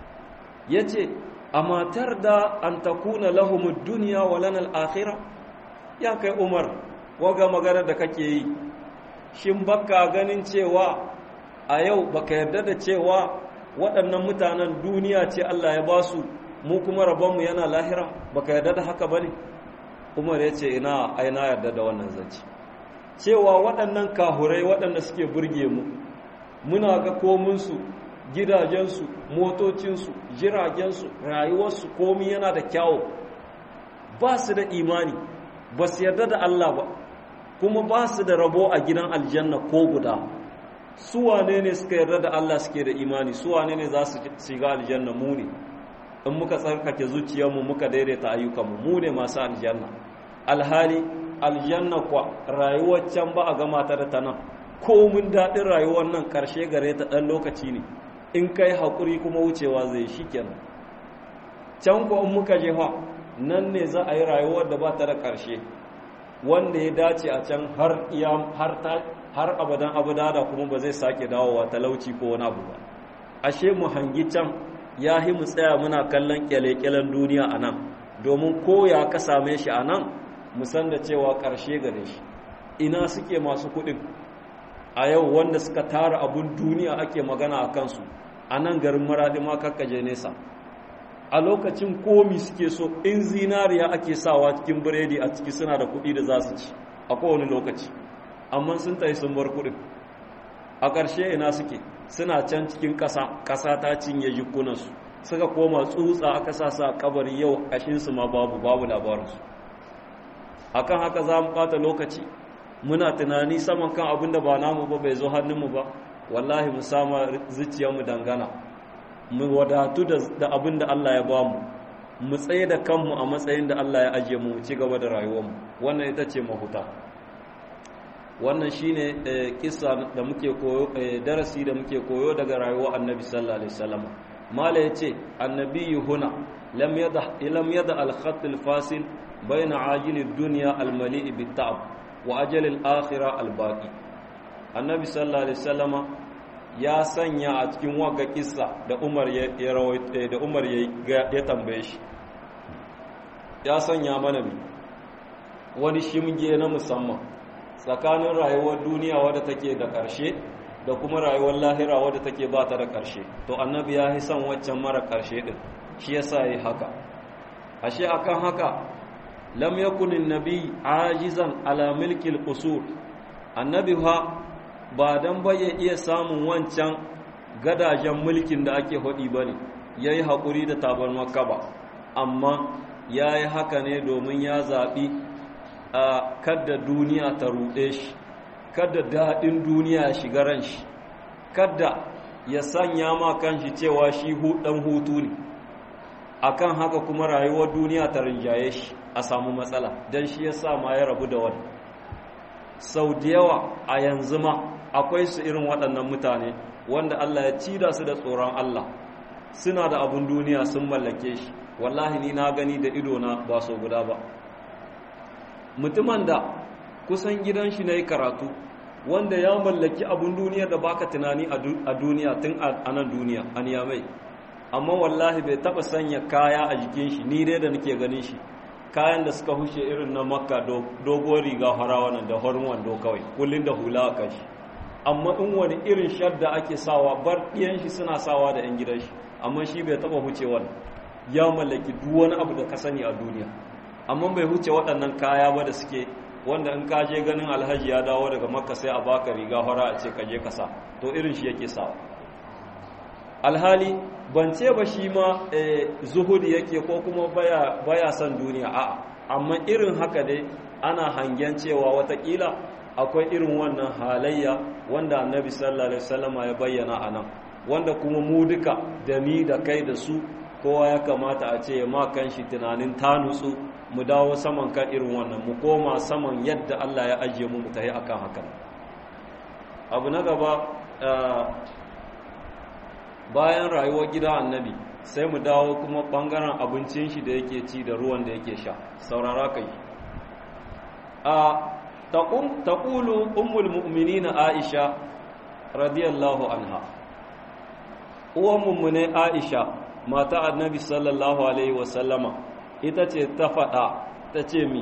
[SPEAKER 2] ya ce a matar da an takuna lahumud duniya wa lanal akhira ya kai umar waga magana da kake yi shin baka ganin cewa a yau baka yarda da cewa waɗannan mutanen duniya ce Allah ya ba su mu kuma rabonmu yana lahira baka yarda da haka bane umar ya ce ina aina yarda da wannan zance cewa waɗannan kahurai waɗanda suke burge mu muna ga kominsu gidajensu motocinsu jiragensu rayuwarsu komi yana da kyawu ba su da imani ba su yarda da Allah ba kuma ba su da rabo a gidan aljanna ko guda su wane ne suka yarda da Allah suke da imani su wane ne za su shiga aljanna mu ne in muka tsarkake zuciyarmu muka daidaita ayyukanmu mu ne masu aljanna alhali aljanna kwa rayuwar can ba a gama ta da ta nan komin daɗin rayuwar nan ƙarshe gare ta ɗan lokaci ne in kai haƙuri kuma wucewa zai shi kenan can ko in muka jefa nan ne za a yi rayuwar da ba ta da ƙarshe wanda ya dace a can har iya har ta har abadan abada da kuma ba zai sake dawowa talauci ko wani abu ba ashe mu hangi can ya hi mu tsaya muna kallon kyale-kyalen duniya a nan domin ko ya ka same shi a nan mu san da cewa ƙarshe gare shi ina suke masu kuɗin a yau wanda suka tara abun duniya ake magana a kansu a nan garin maraɗi ma kakkaje nesa a lokacin komi suke so in zinariya ake sawa cikin biredi a ciki suna da kuɗi da za su ci a kowane lokaci amma sun tayi sun bar kuɗin a ƙarshe ina suke suna can cikin ƙasa ƙasa ta cinye jikunansu suka koma tsutsa aka sa sa kabari yau ƙashinsu ma babu babu labarinsu akan haka za mu ɓata lokaci muna tunani saman kan abin da ba namu ba bai zo hannunmu ba wallahi mu sama zuciyarmu dangana mu wadatu da abin da Allah ya bamu mu tsaye da kanmu a matsayin da Allah ya ajiye mu ci gaba da rayuwarmu wannan ita ce mahuta wannan shine kissa da muke koyo darasi da muke koyo daga rayuwar annabi sallallahu alaihi wasallam mala yace annabi huna lam yada lam yada al-khatt al-fasil bayna ajil ad-dunya al-mali' bit-ta'ab wa ajal al-akhirah al-baqi annabi sallallahu alaihi wasallama ya sanya a cikin waga kissa da Umar ya da Umar ya tambaye shi ya sanya mana mi wani shimge na musamman tsakanin rayuwar duniya wadda take da ƙarshe da kuma rayuwar lahira wadda take ba ta da ƙarshe to annabi ya yi son waccan mara ƙarshe din shi yasa yi haka ashe akan haka lam yakun nabi ajizan ala milkil qusur annabi ha ba dan baye iya samun wancan gadajen mulkin da ake hodi bane yayi hakuri da tabar makka ba amma yayi haka ne domin ya zabi a kada duniya ta ruɗe shi kada daɗin duniya ya shiga ran shi kada ya sanya ma kanshi cewa shi ɗan hutu ne akan haka kuma rayuwar duniya ta rinjaye shi a samu matsala don shi ya sa ma ya rabu da wani sau da yawa a yanzu ma akwai su irin waɗannan mutane wanda Allah ya ci da su da tsoron Allah suna da abun duniya sun mallake shi wallahi ni na gani da idona ba so guda ba mutumin da kusan gidan shi na yi karatu wanda ya mallaki abun duniya da baka tunani a duniya tun a nan duniya a niyamai amma wallahi bai taba sanya kaya a jikin shi ni dai da nake ganin shi kayan da suka hushe irin na makka dogon riga farawa nan da horin wando kawai kullum da hula a kan shi amma in wani irin shadda ake sawa bar ɗiyan shi suna sawa da 'yan gidan shi amma shi bai taba huce wani ya mallaki duk wani abu da ka sani a duniya amma bai huce waɗannan kaya ba da suke wanda in ka je ganin alhaji ya dawo daga makka sai a baka riga fara a ce ka je ka sa to irin shi yake sawa alhali ban ce ba shi ma zuhudi yake ko kuma baya, baya son duniya a'a amma irin haka dai ana hangen cewa watakila akwai irin wannan halayya wanda annabi sallallahu alaihi wasallama ya bayyana a nan wanda kuma mu duka da ni da kai da su kowa ya kamata a ce ma kan shi tunanin ta nutsu mu dawo saman kan irin wannan mu koma saman yadda Allah ya ajiye mu mu tafi akan hakan abu na gaba bayan rayuwar gida annabi sai mu dawo kuma bangaren abincin shi da yake ci da ruwan da yake sha saurara kai a taqulu ummul mu'minin aisha radiyallahu anha uwan mummune aisha mata annabi sallallahu alaihi wasallama ita ce ta faɗa ta ce mi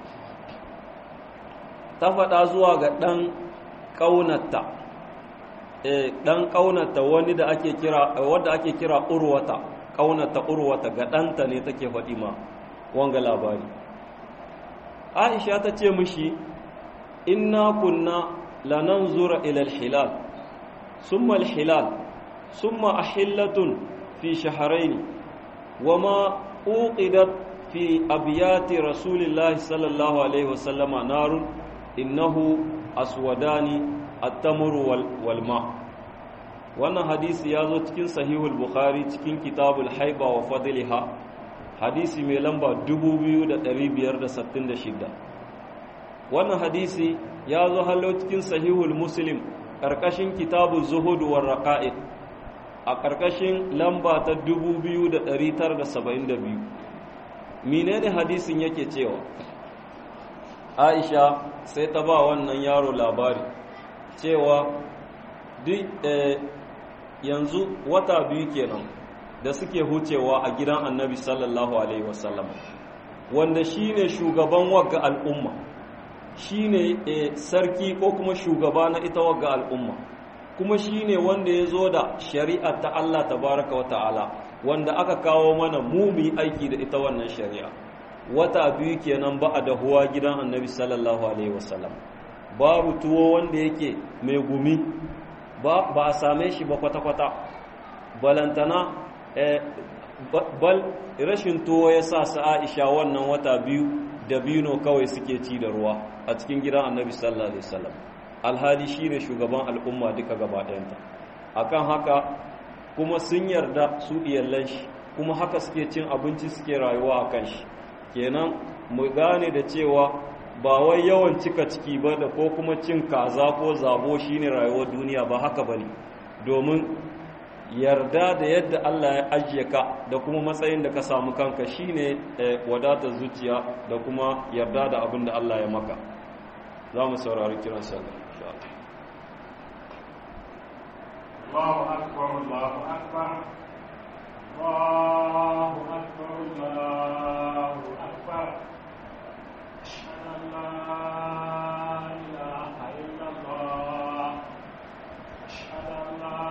[SPEAKER 2] ta faɗa zuwa ga ɗan ƙaunata ɗan ƙaunata wani da ake kira wadda ake kira urwata ƙaunata urwata ga ɗanta ne take faɗi ma wanga labari aisha ta ce mishi inna kunna lananzura ila al-hilal summa al-hilal summa ahillatun fi shahrayn wama uqidat fi abyati rasulillahi sallallahu alaihi wasallama narun innahu aswadani at-tamru wal, wal ma wannan hadisi ya zo cikin sahihul bukhari cikin kitabul haiba wa fadliha hadisi mai lamba 2566 wannan hadisi ya zo hallo cikin sahihul muslim ƙarƙashin kitabul zuhud war raqa'id a ƙarƙashin lamba ta 2972 menene hadisin yake cewa Aisha sai ta ba wannan yaro labari cewa duk yanzu wata biyu kenan da suke hucewa a gidan annabi sallallahu alaihi wasallam wanda shine shugaban wagga al'umma shine sarki ko kuma shugaba na ita wagga al'umma kuma shine wanda ya zo da shari'a ta Allah tabaraka wa ta'ala wanda aka kawo mana mu mu aiki da ita wannan shari'a wata biyu kenan ba a dahuwa gidan annabi sallallahu alaihi wasallam babu tuwo wanda yake mai gumi ba a same shi ba kwata-kwata balantana bal rashin tuwo ya sa su aisha wannan wata biyu da biyu kawai suke ci da ruwa a cikin gidan annabi sallallahu alaihi wasallam alhali shine shugaban al'umma duka gaba ɗayanta akan haka kuma sun yarda su iyallan shi kuma haka suke cin abinci suke rayuwa akan shi kenan mu gane da cewa ba wai yawan cika ciki ba da ko kuma cin kaza ko zabo shine rayuwar duniya ba haka bane domin yarda da yadda Allah ya ajiye ka da kuma matsayin da ka samu kanka shine wadatar zuciya da kuma yarda da abin da Allah ya maka za mu saurari kiran sallah insha
[SPEAKER 3] Allahu akbar Allahu akbar Allahu akbar Allahu akbar أشهد أن لا إله إلا الله أشهد أن لا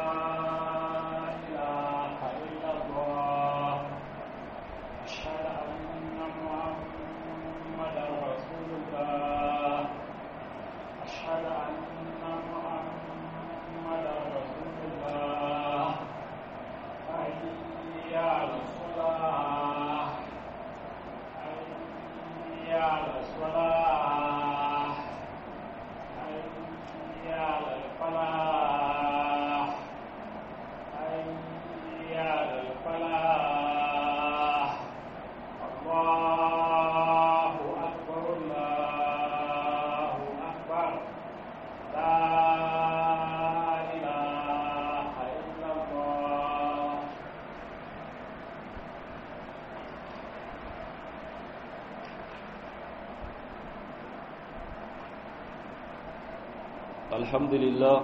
[SPEAKER 3] إله إلا الله أشهد أن محمدا رسول الله أشهد أن محمدا رسول الله حي على الصلاة حي على الصلاة
[SPEAKER 2] alhamdulillah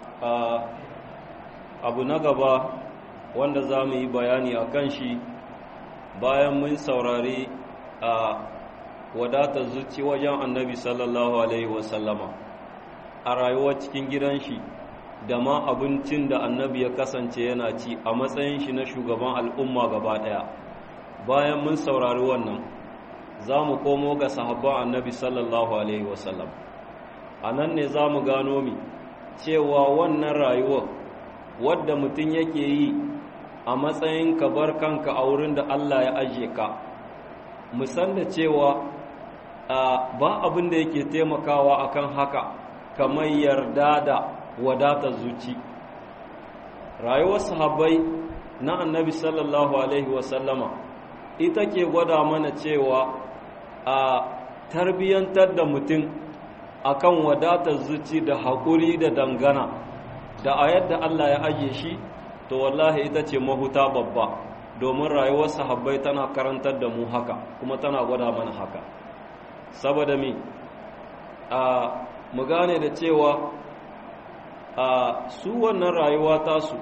[SPEAKER 2] abu na gaba wanda za mu yi bayani a kan shi bayan mun saurari a wadatar zuci wajen annabi sallallahu alaihi wasallama a rayuwar cikin gidan shi da ma abincin da annabi ya kasance yana ci a matsayin shi na shugaban al'umma gaba ɗaya bayan mun saurari wannan za mu komo ga sahabban annabi sallallahu alaihi wasallam a nan ne za mu gano mi cewa wannan rayuwar wadda mutum yake yi a matsayin ka bar kanka a wurin da Allah ya ajiye ka musan da cewa ba abin da yake taimakawa akan haka kamar yarda da wadatar zuci rayuwar sahabbai na annabi sallallahu alaihi wasallama ita ke gwada mana cewa a tarbiyyantar da mutum akan wadatar zuci da haƙuri da dangana da a yadda Allah ya ajiye shi to wallahi ita ce mahuta babba domin rayuwar sahabbai tana karantar da mu haka kuma tana gwada mana haka saboda mi a mu gane da cewa a su wannan rayuwa tasu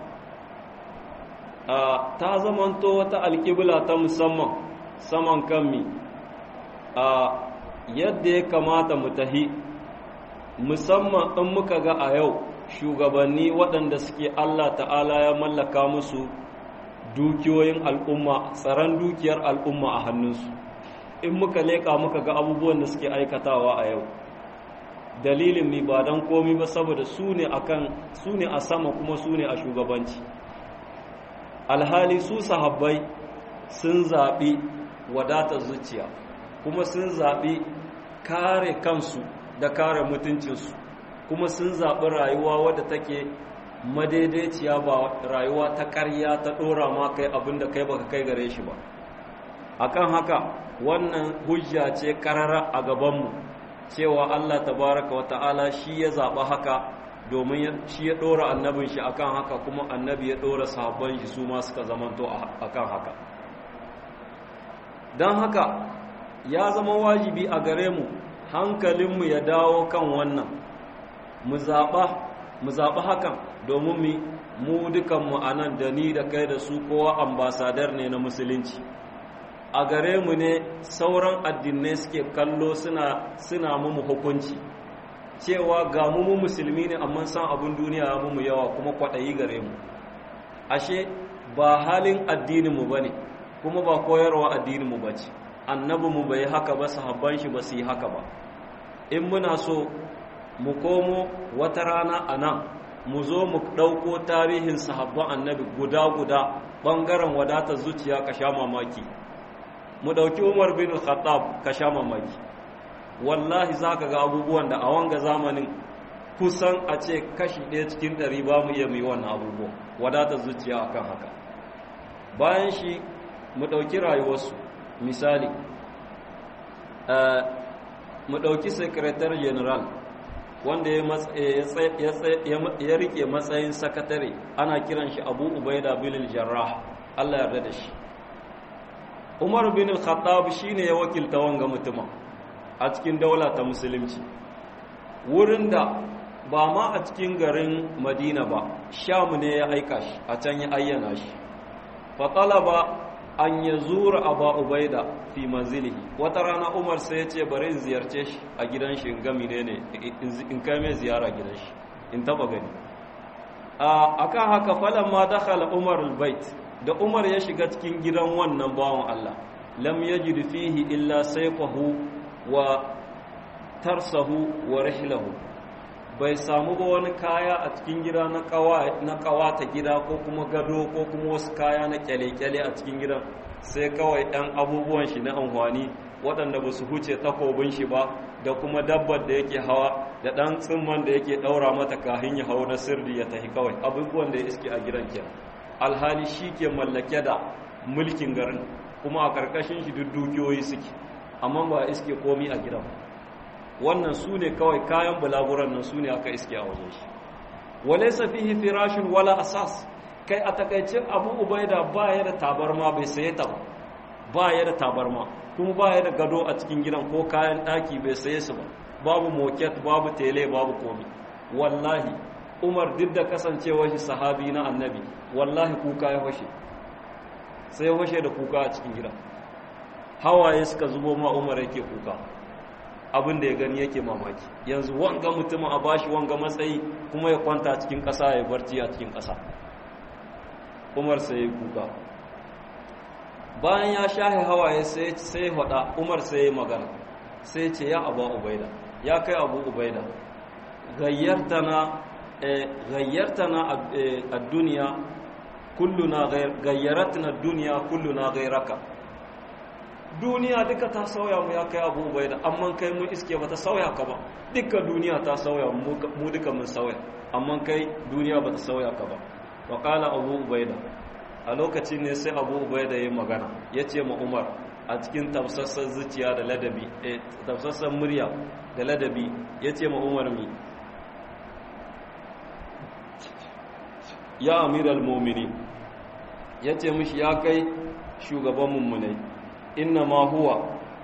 [SPEAKER 2] a ta zamanto wata alƙibla ta musamman saman kanmi a yadda ya kamata mu tahi musamman in muka ga a yau shugabanni waɗanda suke Allah ta'ala ya mallaka musu dukiyoyin al'umma tsaron dukiyar al'umma a hannunsu in muka leƙa muka ga abubuwan da suke aikatawa a yau dalilin mi ba don komi ba saboda su ne a sama kuma su ne a shugabanci alhali su sahabbai sun zaɓi wadatar zuciya kuma sun zaɓi kare kansu da kare mutuncinsu kuma sun zaɓi rayuwa wadda take madaidaiciya ba rayuwa ta ƙarya ta ɗora ma kai abin da kai baka kai gare shi ba akan haka wannan hujja ce ƙarara a gabanmu cewa Allah tabaraka wa ta'ala shi ya zaɓa haka domin shi ya ɗora annabin shi akan haka kuma annabi ya ɗora sahabban shi su ma suka zamanto akan haka don haka ya zama wajibi a gare mu hankalinmu ya dawo kan wannan mu zaɓa hakan domin mu dukanmu a nan da ni da kai da su kowa ambasadar ne na musulunci a gare mu ne sauran addinai suke kallo suna suna mu hukunci cewa ga mu musulmi ne amma san abin duniya ya mu yawa kuma kwaɗayi gare mu ashe ba halin addininmu ba ne kuma ba koyarwa addininmu ba ce annabinmu bai haka ba sahabban shi ba su yi haka ba in muna so mu komo wata rana a nan mu zo mu ɗauko tarihin sahabban annabi guda-guda ɓangaren wadatar zuciya ka sha mamaki mu ɗauki umar bin khattab ka sha mamaki wallahi za ka ga abubuwan da a wanga zamanin kusan a ce kashi ɗaya cikin ɗari ba mu iya mu yi wannan abubuwan wadatar zuciya akan haka bayan shi mu ɗauki rayuwarsu misali mu ɗauki secretary general wanda ya rike matsayin sakatare ana kiran shi abu ubaida bin jarrah Allah yarda da shi umar bin al-khattab shine ya wakilta wanga mutuma a cikin daula ta musulunci wurin da ba ma a cikin garin madina ba sham ne ya aika shi a can ya ayyana shi fa talaba an ya zura aba ubaida fi manzilihi wata rana umar sai ya ce bari in ziyarce shi a gidan shi in gami ne ne in kai mai ziyara gidan shi in taba gani a kan haka falon ma dakhala umar albait da umar ya shiga cikin gidan wannan bawan allah lam yajid fihi illa sayfahu wa tarsahu wa rihlahu bai samu ba wani kaya a cikin gida na kawata gida ko kuma gado ko kuma wasu kaya na kyale-kyale a cikin gidan sai kawai ɗan abubuwan shi na amfani waɗanda ba su huce takobin shi ba da kuma dabbar da yake hawa da ɗan tsimman da yake ɗaura mata kahin ya hau na sirri ya tafi kawai abubuwan da ya iske a gidan kenan alhali shi ke mallake da mulkin garin kuma a ƙarƙashin shi duk dukiyoyi suke amma ba iske komi a gidan wannan su ne kawai kayan bulaguran nan su ne aka iske a wajen shi walaisa fihi firashin wala asas kai a takaicin abu ubaida ba ya da tabarma bai saye ta ba ba ya da tabarma kuma ba ya da gado a cikin gidan ko kayan ɗaki bai saye su ba babu moket babu tele babu komi wallahi umar duk da kasancewar shi sahabi na annabi wallahi kuka ya fashe sai ya fashe da kuka a cikin gidan hawaye suka zubo ma umar yake kuka abin da ya gani yake mamaki yanzu wanga mutumin a bashi wanga matsayi kuma ya kwanta cikin ƙasa ya barci a cikin ƙasa umar sai ya kuka bayan ya shahe hawaye sai sai hada umar sai ya magana sai ce ya abu ubaida ya kai abu ubaida gayyartana gayyartana ad-dunya kulluna gayyaratna ad-dunya kulluna gairaka duniya duka ta sauya mu ya kai abu ubaida amma kai mun iske bata sauya ka ba duka duniya ta sauya mu duka mun sauya amma kai duniya bata sauya ka ba wa qala abu ubaida a lokacin ne sai abu ubaida ya magana ya ce ma umar a cikin tafsassan zuciya da ladabi tafsassan murya da ladabi ya ce ma umar mi ya amiral momini ya ce mishi ya kai shugaban mummunai inna ma huwa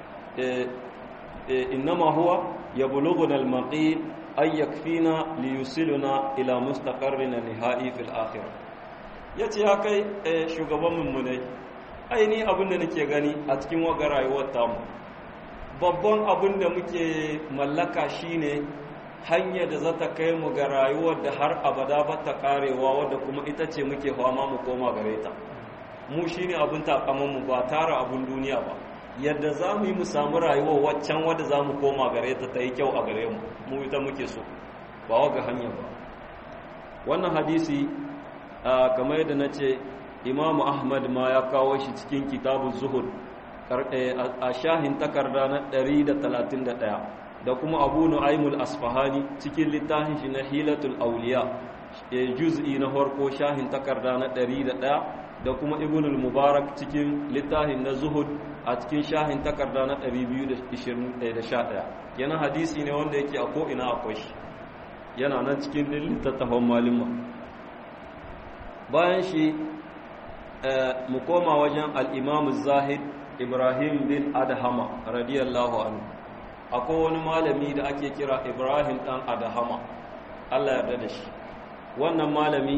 [SPEAKER 2] inna ma huwa ya bulugun almaqi ay yakfina li yusiluna ila mustaqarrina nihai fil akhirah yace ya kai shugaban mummunai aini abin da nake gani a cikin waga rayuwar tamu babban abin da muke mallaka shine hanyar da za ta kai mu ga rayuwar da har abada ba ta karewa wadda kuma ita ce muke fama mu koma gare ta mu shine abin takamanmu ba tara abin duniya ba yadda za mu yi mu samu rayuwar waccan wadda za mu koma gare ta ta yi kyau a gare mu mu ita muke so ba waga hanyar ba wannan hadisi kamar yadda na ce imamu ahmad ma ya kawo shi cikin kitabun zuhud a shahin takarda na 131 da kuma abu nu'aimul asfahani cikin littafin shi na hilatul auliya juz'i na farko shahin takarda na 101 da kuma ibnul mubarak cikin littafin na zuhud a cikin shahin takarda na 221 yana hadisi ne wanda yake a ko'ina akwai shi yana nan cikin littattafan malima bayan shi mu koma wajen al'imamu zahid ibrahim bin adhama radiyallahu anhu akwai wani malami da ake kira ibrahim dan adhama allah yarda da shi wannan malami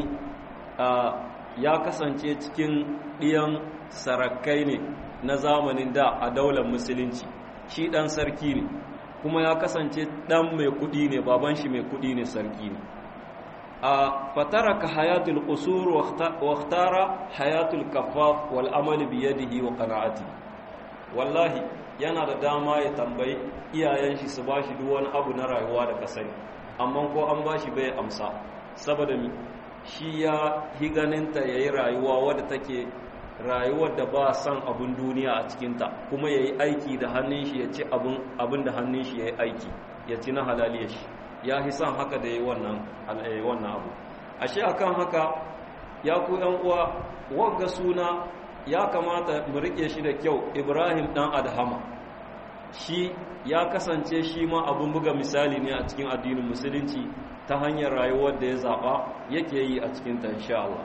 [SPEAKER 2] ya kasance cikin ɗiyan sarakai ne na zamanin da a daular musulunci shi ɗan sarki ne kuma ya kasance ɗan mai kuɗi ne baban shi mai kuɗi ne sarki ne a fataraka hayatul qusur wa ikhtara hayatul kaffaf wal amal bi yadihi wa qana'ati wallahi yana da dama ya tambayi iyayen shi su bashi duk wani abu na rayuwa da kasani amma ko an bashi bai amsa saboda mi shi ya higaninta yayi rayuwa wadda take rayuwar da ba san abun duniya a cikinta kuma yayi aiki da hannun shi ya ci abun abin da hannun shi yayi aiki ya ci na halaliyar shi ya fi son haka da yi wannan abu ashe akan haka ya ku yan uwa wagga suna ya kamata mu rike shi da kyau ibrahim dan adhama shi ya kasance shi ma abun buga misali ne a cikin addinin musulunci ta hanyar rayuwar da ya zaɓa yake yi a cikinta insha Allah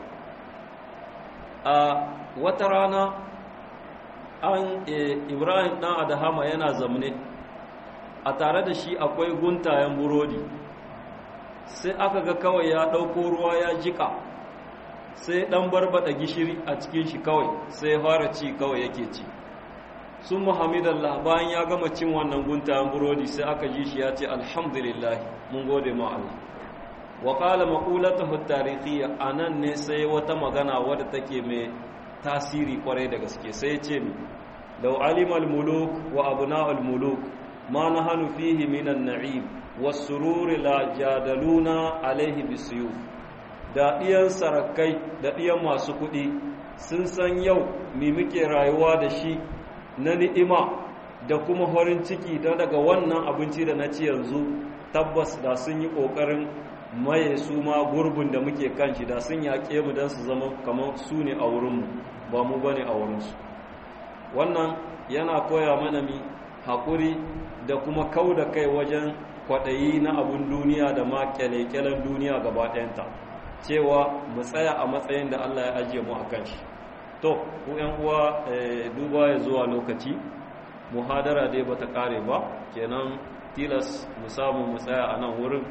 [SPEAKER 2] a wata rana an ibrahim dan adhama yana zamne a tare da shi akwai guntayen burodi sai aka ga kawai ya ɗauko ruwa ya jika sai ɗan barbada gishiri a cikin shi kawai sai fara ci kawai yake ci sun muhammadallah bayan ya gama cin wannan guntayen burodi sai aka ji shi ya ce alhamdulillah mun gode ma Allah wa qala maqulatuhu tarihiyya anan ne sai wata magana wadda take mai tasiri kwarai da gaske sai ya ce mi law alima al-muluk wa abna'ul muluk ما نحن فيه من النعيم والسرور لا جادلونا عليه بالسيوف da ɗiyan sarakai da ɗiyan masu kuɗi sun san yau mi muke rayuwa da shi na ni'ima da kuma horin ciki da daga wannan abinci da na ci yanzu tabbas da sun yi ƙoƙarin maye su ma gurbin da muke kan shi da sun yaƙe mu don su zama kamar su ne a wurinmu ba mu ba ne a wurinsu wannan yana koya mana mi haƙuri da kuma kau da kai wajen kwaɗayi na abun duniya da ma kyale-kyalen duniya gaba ɗayanta cewa mu tsaya a matsayin da Allah ya ajiye mu a kan shi to ku ‘yan uwa duba ya zuwa lokaci muhadara dai bata ƙare ba kenan tilas mu samu mu tsaya a nan wurin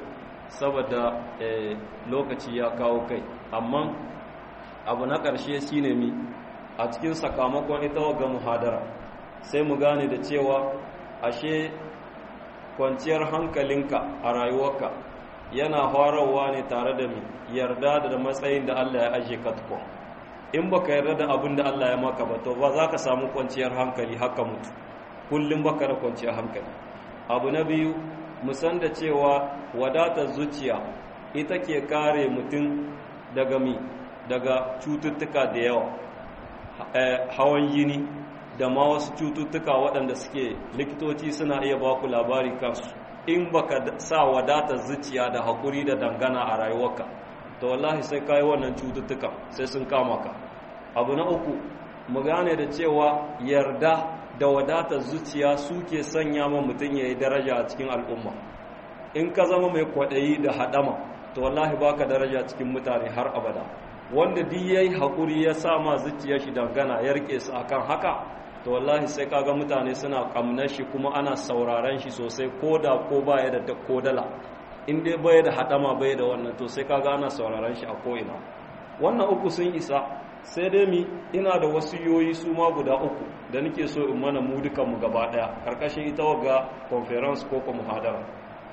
[SPEAKER 2] saboda lokaci ya kawo kai amma abu na ƙarshe shine mi a cikin sakamakon ita ga muhadara sai mu gane da cewa ashe kwanciyar hankalinka a rayuwarka yana harawa ne tare da mi yarda da matsayin da Allah ya aje ka tukun in baka yarda da abin da Allah ya maka ba to ba za ka samu kwanciyar hankali haka mutu kullum baka da kwanciyar hankali abu na biyu musan da cewa wadatar zuciya ita ke kare mutum daga mi daga cututtuka da yawa hawan jini da ma wasu cututtuka waɗanda suke likitoci suna iya ba ku labari kansu in baka sa wadatar zuciya da haƙuri da dangana a rayuwarka to wallahi sai kayi wannan cututtuka sai sun kama ka abu na uku mu gane da cewa yarda da wadatar zuciya suke sanya ma mutum ya yi daraja a cikin al'umma in ka zama mai kwaɗayi da haɗama to wallahi baka daraja cikin mutane har abada wanda duk yayi haƙuri ya sa ma zuciya shi dangana ya rike su akan haka to wallahi sai kaga mutane suna kamnar shi kuma ana sauraron shi sosai ko da ko baya da ko dala in dai baya da haɗama baya da wannan to sai kaga ana sauraron shi a ko'ina wannan uku sun isa sai dai mi ina da wasu yoyi su ma guda uku da nake so in mana mu dukan mu gaba daya karkashin ita waga conference ko kuma muhadara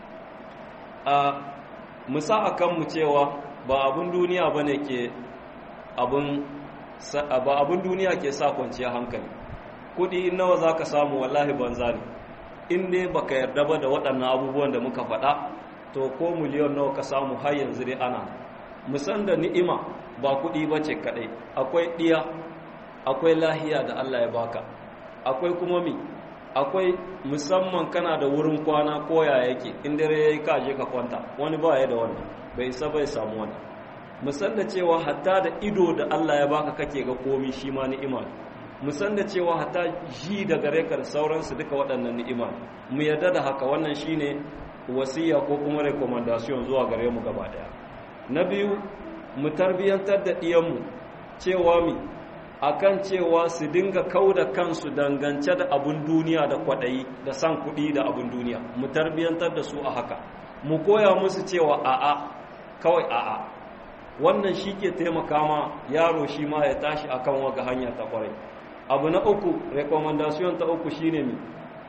[SPEAKER 2] a musa akan mu cewa ba abun duniya bane ke abun ba abun duniya ke sa kwanciya hankali kudi nawa zaka samu wallahi banza ne in dai baka yarda ba da waɗannan abubuwan da muka faɗa to ko miliyon nawa ka samu har yanzu dai ana musan da ni'ima ba kuɗi ba ce kaɗai akwai ɗiya akwai lahiya da Allah ya baka akwai kuma mi akwai musamman kana da wurin kwana koya yake in dare ya yi kaje ka kwanta wani ba ya da wannan bai isa bai samu wannan musan da cewa hatta da ido da Allah ya baka kake ga komi shi ma ni'ima musan da cewa hatta ji da gare ka da sauransu duka waɗannan ni'ima mu yarda da haka wannan shine wasiya ko kuma recommendation zuwa gare mu gaba daya na biyu mu tarbiyantar da ɗiyanmu cewa mi akan cewa su dinga kau da kansu dangance da abun duniya da kwaɗayi da san kuɗi da abun duniya mu tarbiyantar da su a haka mu koya musu cewa a'a kawai a'a wannan shi ke taimaka ma yaro shi ma ya tashi akan waga hanya ta kwarai abu na uku recommendation ta uku shine mi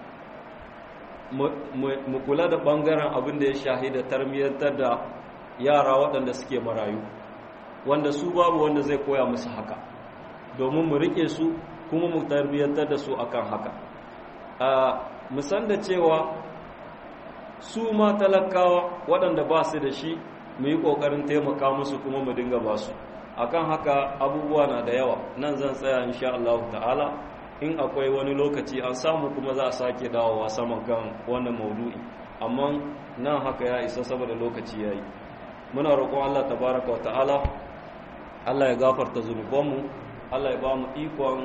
[SPEAKER 2] mu kula da ɓangaren abin da ya shahida tarbiyantar da yara waɗanda suke marayu wanda su babu wanda zai koya musu haka domin mu rike su kuma mu tarbiyyantar da su akan haka mu san da cewa su ma talakawa waɗanda ba su da shi mu yi ƙoƙarin taimaka musu kuma mu dinga ba su akan haka abubuwa na da yawa nan zan tsaya insha Allah ta'ala in akwai wani lokaci an samu kuma za a sake dawowa saman kan wannan maudu'i amma nan haka ya isa saboda lokaci ya yi muna roƙon Allah tabaraka wa ta'ala Allah ya gafarta zunubanmu Allah ya ba mu ikon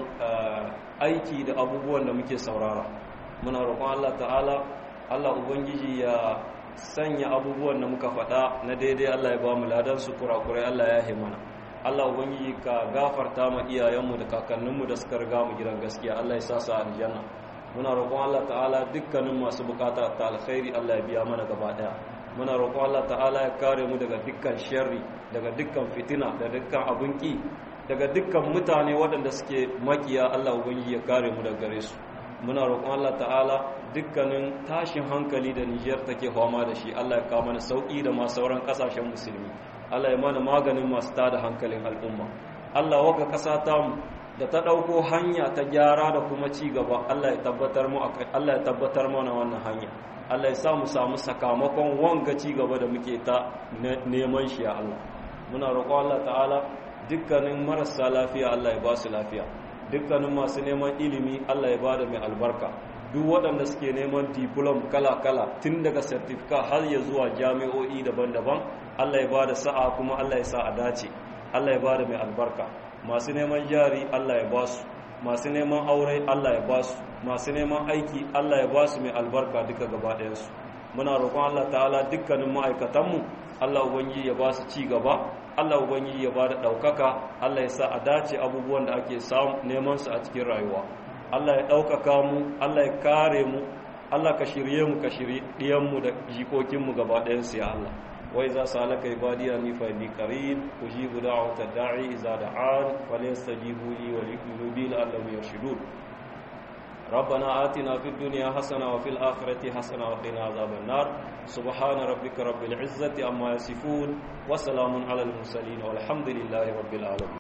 [SPEAKER 2] aiki da abubuwan da muke saurara muna roƙon Allah ta'ala Allah ubangiji ya sanya abubuwan da muka faɗa na daidai Allah ya ba mu ladan su kurakurai Allah ya himana Allah ubangiji ka gafarta ma iyayenmu da kakanninmu da suka riga mu gidan gaskiya Allah ya sa su aljanna muna roƙon Allah ta'ala dukkanin masu bukata ta alkhairi Allah ya biya mana gaba daya muna roƙon Allah ta'ala ya kare mu daga dukkan sharri daga dukkan fitina da dukkan abunki daga dukkan mutane waɗanda suke makiya Allah ubangiji ya kare mu daga gare su muna roƙon Allah ta'ala dukkanin tashin hankali da Niger take fama da shi Allah ya kawo mana sauki da ma sauran kasashen musulmi Allah ya mana maganin masu tada hankalin al'umma Allah waka kasa ta mu da ta ɗauko hanya ta gyara da kuma ci gaba Allah ya tabbatar mu Allah ya tabbatar mana wannan hanya Allah ya sa mu samu sakamakon wanga ci gaba da muke ta neman shi ya Allah muna roƙon Allah ta'ala dukkanin marasa lafiya Allah ya ba su lafiya dukkanin masu neman ilimi Allah ya bada mai albarka duk waɗanda suke neman diplom kala-kala tun daga certificate har ya zuwa jami'o'i daban-daban Allah ya bada sa'a kuma Allah ya sa a dace Allah ya bada mai albarka masu neman jari Allah ya basu masu neman aure Allah ya basu masu neman aiki Allah ya basu mai albarka duka gaba ɗayansu muna roƙon Allah ta'ala dukkanin ma'aikatanmu Allah ubangiji ya basu ci gaba Allah ubangiji ya bada ɗaukaka Allah ya sa a dace abubuwan da ake samu neman su a cikin rayuwa Allah ya ɗaukaka mu Allah ya kare mu Allah ka shirye mu ka shirye ɗiyanmu da jikokinmu gaba ɗayansu ya Allah وإذا سألك عبادي أني فإني قريب أجيب دعوة الداعي إذا دعان فليستجيبوا لي وليؤمنوا بي لعلهم يرشدون ربنا آتنا في الدنيا حسنة وفي الآخرة حسنة وقنا عذاب النار سبحان ربك رب العزة عما يصفون وسلام على المرسلين والحمد لله رب العالمين